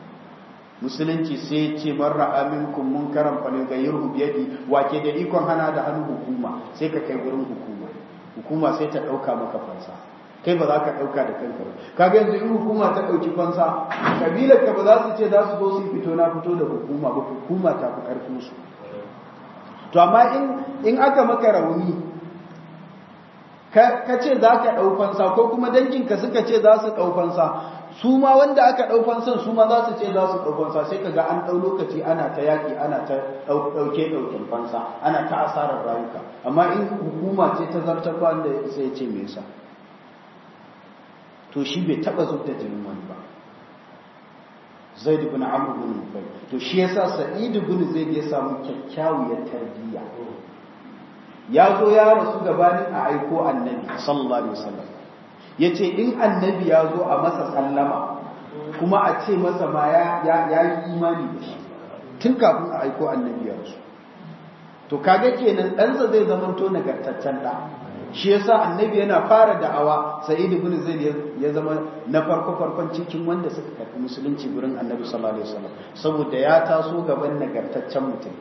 musulunci sai ce marra aminkum mun karan falin gayyar biyadi wake da ikon hana da hannu hukuma sai ka kai wurin hukuma hukuma sai ta ɗauka maka fansa kai ba za ka ɗauka da kanka ba kaga yanzu in hukuma ta ɗauki fansa kabilar ka ba za su ce za su zo su fito na fito da hukuma ba hukuma ta fi ƙarfin su to amma in in aka maka rauni ka ce za ka ɗaufansa ko kuma danginka suka ce za su ɗaufansa su ma wanda aka ɗaufansan su ma za su ce za su ɗaufansa sai ka ga an ɗau lokaci ana ta yaƙi ana ta ɗauke ɗaukin fansa ana ta asarar rayuka amma in hukuma ce ta zartar ba wanda sai ce me yasa to shi bai taɓa zub da jinin wani ba zaid ibn amr ibn nufayl to shi yasa sa'id ibn zaid ya samu kyakkyawar tarbiyya ya zo ya rasu gabanin a aiko annabi sallallahu alaihi wasallam yace in annabi ya zo a masa sallama kuma a ce masa ma ya yi imani da shi tun kafin a aiko annabi ya rasu to kaga kenan ɗansa zai zamanto nagartaccen ɗa shi yasa annabi yana fara da'awa sa'id ibn zaid ya zama na farko farkon cikin wanda suka karɓi musulunci gurin annabi sallallahu alaihi wasallam saboda ya taso gaban nagartaccen mutum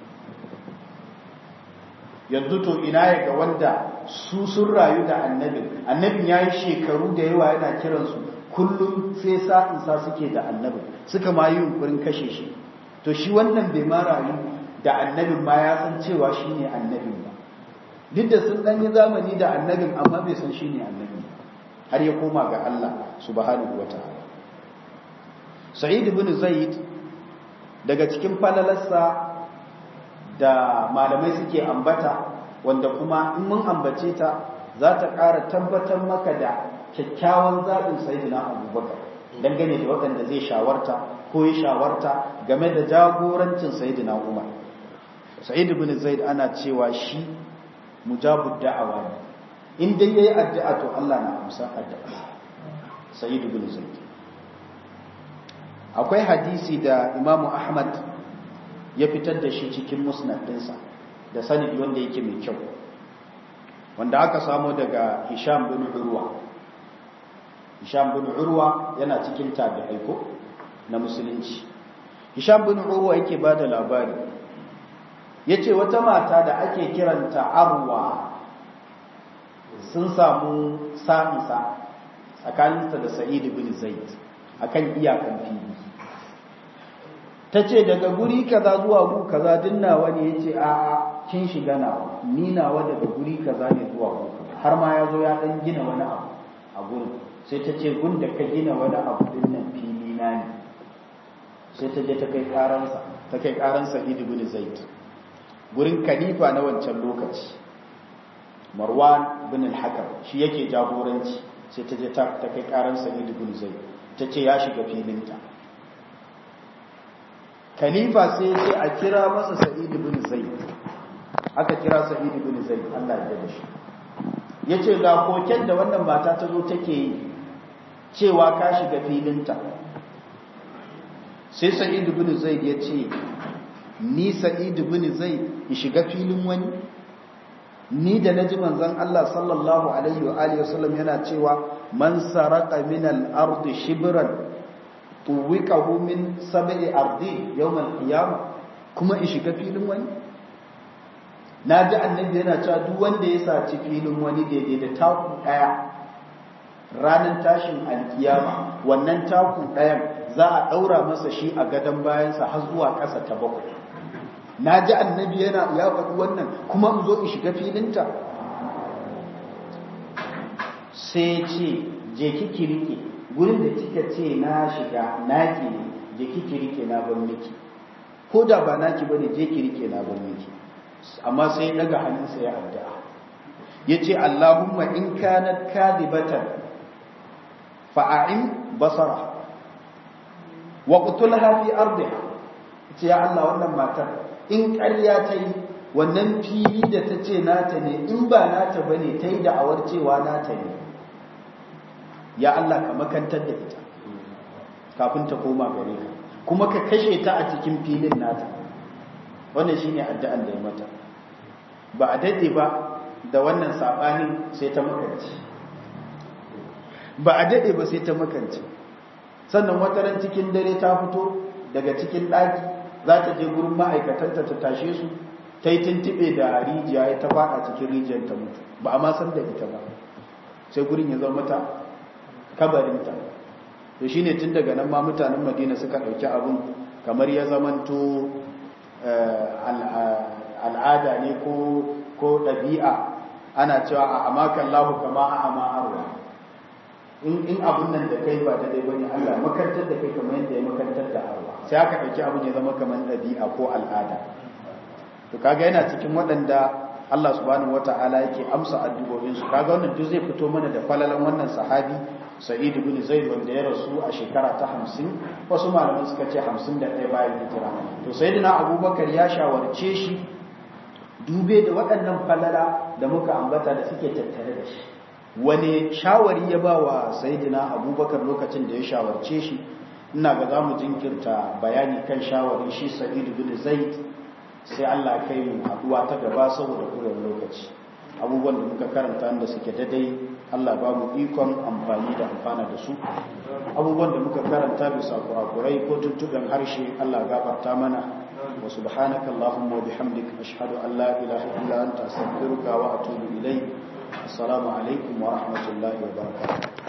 yanzu to ina ya ga wanda su sun rayu da annabin annabin ya yi shekaru da yawa yana kiransu kullum sai sa'insa suke da annabin suka ma yi yunkurin kashe shi to shi wannan bai ma rayu da annabin ma ya san cewa shi ne annabin ba duk da sun ɗan yi zamani da annabin amma bai san shi ne annabin har ya koma ga Allah subhanahu wa ta'ala sa'id ibn zaid daga cikin falalarsa da malamai suke ambata wanda kuma in mun ambace ta za ta ƙara tabbatar maka da kyakkyawan zaɓin sayidina abubakar dangane da waɗanda zai shawarta ko ya shawarta game da jagorancin sayidina umar sa'id ibn zaid ana cewa shi mujabud da'awa ne in dai yayi addu'a to Allah na amsa addu'a sa'id ibn zaid akwai hadisi da imamu ahmad ya fitar da shi cikin musnad ɗinsa da sanadi wanda yake mai kyau wanda aka samo daga hisham bin urwa hisham bin urwa yana cikin tabi'ai ko na musulunci hisham bin urwa yake ba da labari ya ce wata mata da ake kiranta arwa sun samu sa'insa tsakaninsa da sa'id bin zaid akan iyakan fili ta ce daga guri kaza zuwa gu kaza dinnawa ne ya ce a kin shiga nawa ni nawa daga guri kaza ne zuwa gu har ma ya zo ya dan gina wani abu a gurin sai ta ce gun da ka gina wani abu din nan fili na ne sai ta je ta kai karansa ta kai karansa Idi bin Zaid gurin khalifa na wancan lokaci Marwan bin al-Hakam shi yake jagoranci sai ta je ta kai karansa Idi bin Zaid ta ce ya shiga filinta khalifa sai ce a kira masa sa'id ibn zaid aka kira sa'id ibn zaid Allah ya da shi yace ga koken da wannan mata ta zo take yi cewa ka shiga filinta sai sa'id ibn zaid ya ce ni sa'id ibn zaid ya shiga filin wani ni da naji manzon Allah sallallahu alaihi wa alihi wasallam yana cewa man saraka min al-ardi shibran tuwikahu min sab'i ardi yawm al-qiyamah kuma in shiga filin wani naji annabi yana cewa duk wanda ya saci filin wani daidai da taku daya ranar tashin alkiyama wannan taku dayan za a daura masa shi a gadon bayansa har zuwa ƙasa ta bakwai naji annabi yana ya faɗi wannan kuma in zo in shiga filinta sai ce je kiki rike gurin da kika ce na shiga naki ne je kiki rike na ban miki ko da ba naki bane je ki rike na ban miki amma sai daga hannunsa ya addu'a yace Allahumma in kanat kadibatan fa'in basara wa qutulha fi ardiha yace ya Allah wannan matar in ƙarya ta yi wannan fili da ta ce nata ne in ba nata bane ta yi da'awar cewa nata ne ya Allah ka makantar da ita kafin ta koma gare ka kuma ka kashe ta a cikin filin nata wannan shine addu'an da ya mata ba a dade ba da wannan sabanin sai ta makance ba a dade ba sai ta makance sannan wata ran cikin dare ta fito daga cikin daki za ta je gurin ma'aikatanta ta tashe su ta yi tuntube da rijiya ya ta fada cikin rijiyar ta mutu ba a ma san da ita ba sai gurin ya zama mata kabarinta to shine tun daga nan ma mutanen Madina suka dauki abun kamar ya zamanto al'ada ne ko ko ɗabi'a ana cewa a amakan lahu kama a ama arwa in in abun nan da kai ba da dai bane Allah makantar da kai kamar yadda ya makantar da arwa sai aka ɗauki abun ya zama kamar ɗabi'a ko al'ada to kaga yana cikin waɗanda Allah subhanahu wata'ala yake amsa addu'o'in su kaga wannan duk zai fito mana da falalan wannan sahabi Sa'id ibn Zaid wanda ya rasu a shekara ta 50 wasu malaman suka ce 51 bayan hijira to sayyidina Abubakar ya shawarce shi dube da waɗannan falala da muka ambata da suke tattare da shi wani shawari ya ba wa sayyidina Abubakar lokacin da ya shawarce shi ina ga zamu jinkirta bayani kan shawarin shi Sa'id ibn Zaid sai Allah kai mu haduwa ta gaba saboda kuren lokaci abubuwan da muka karanta da suke daidai Allah ba mu ikon amfani da amfana da su abubuwan da muka karanta bisa kurakurai ko tuntuɓen harshe Allah gafarta mana wa subhanaka allahumma wa bihamdika ashhadu an la ilaha illa anta astaghfiruka wa atubu ilayk assalamu alaikum wa rahmatullahi wa barakatuh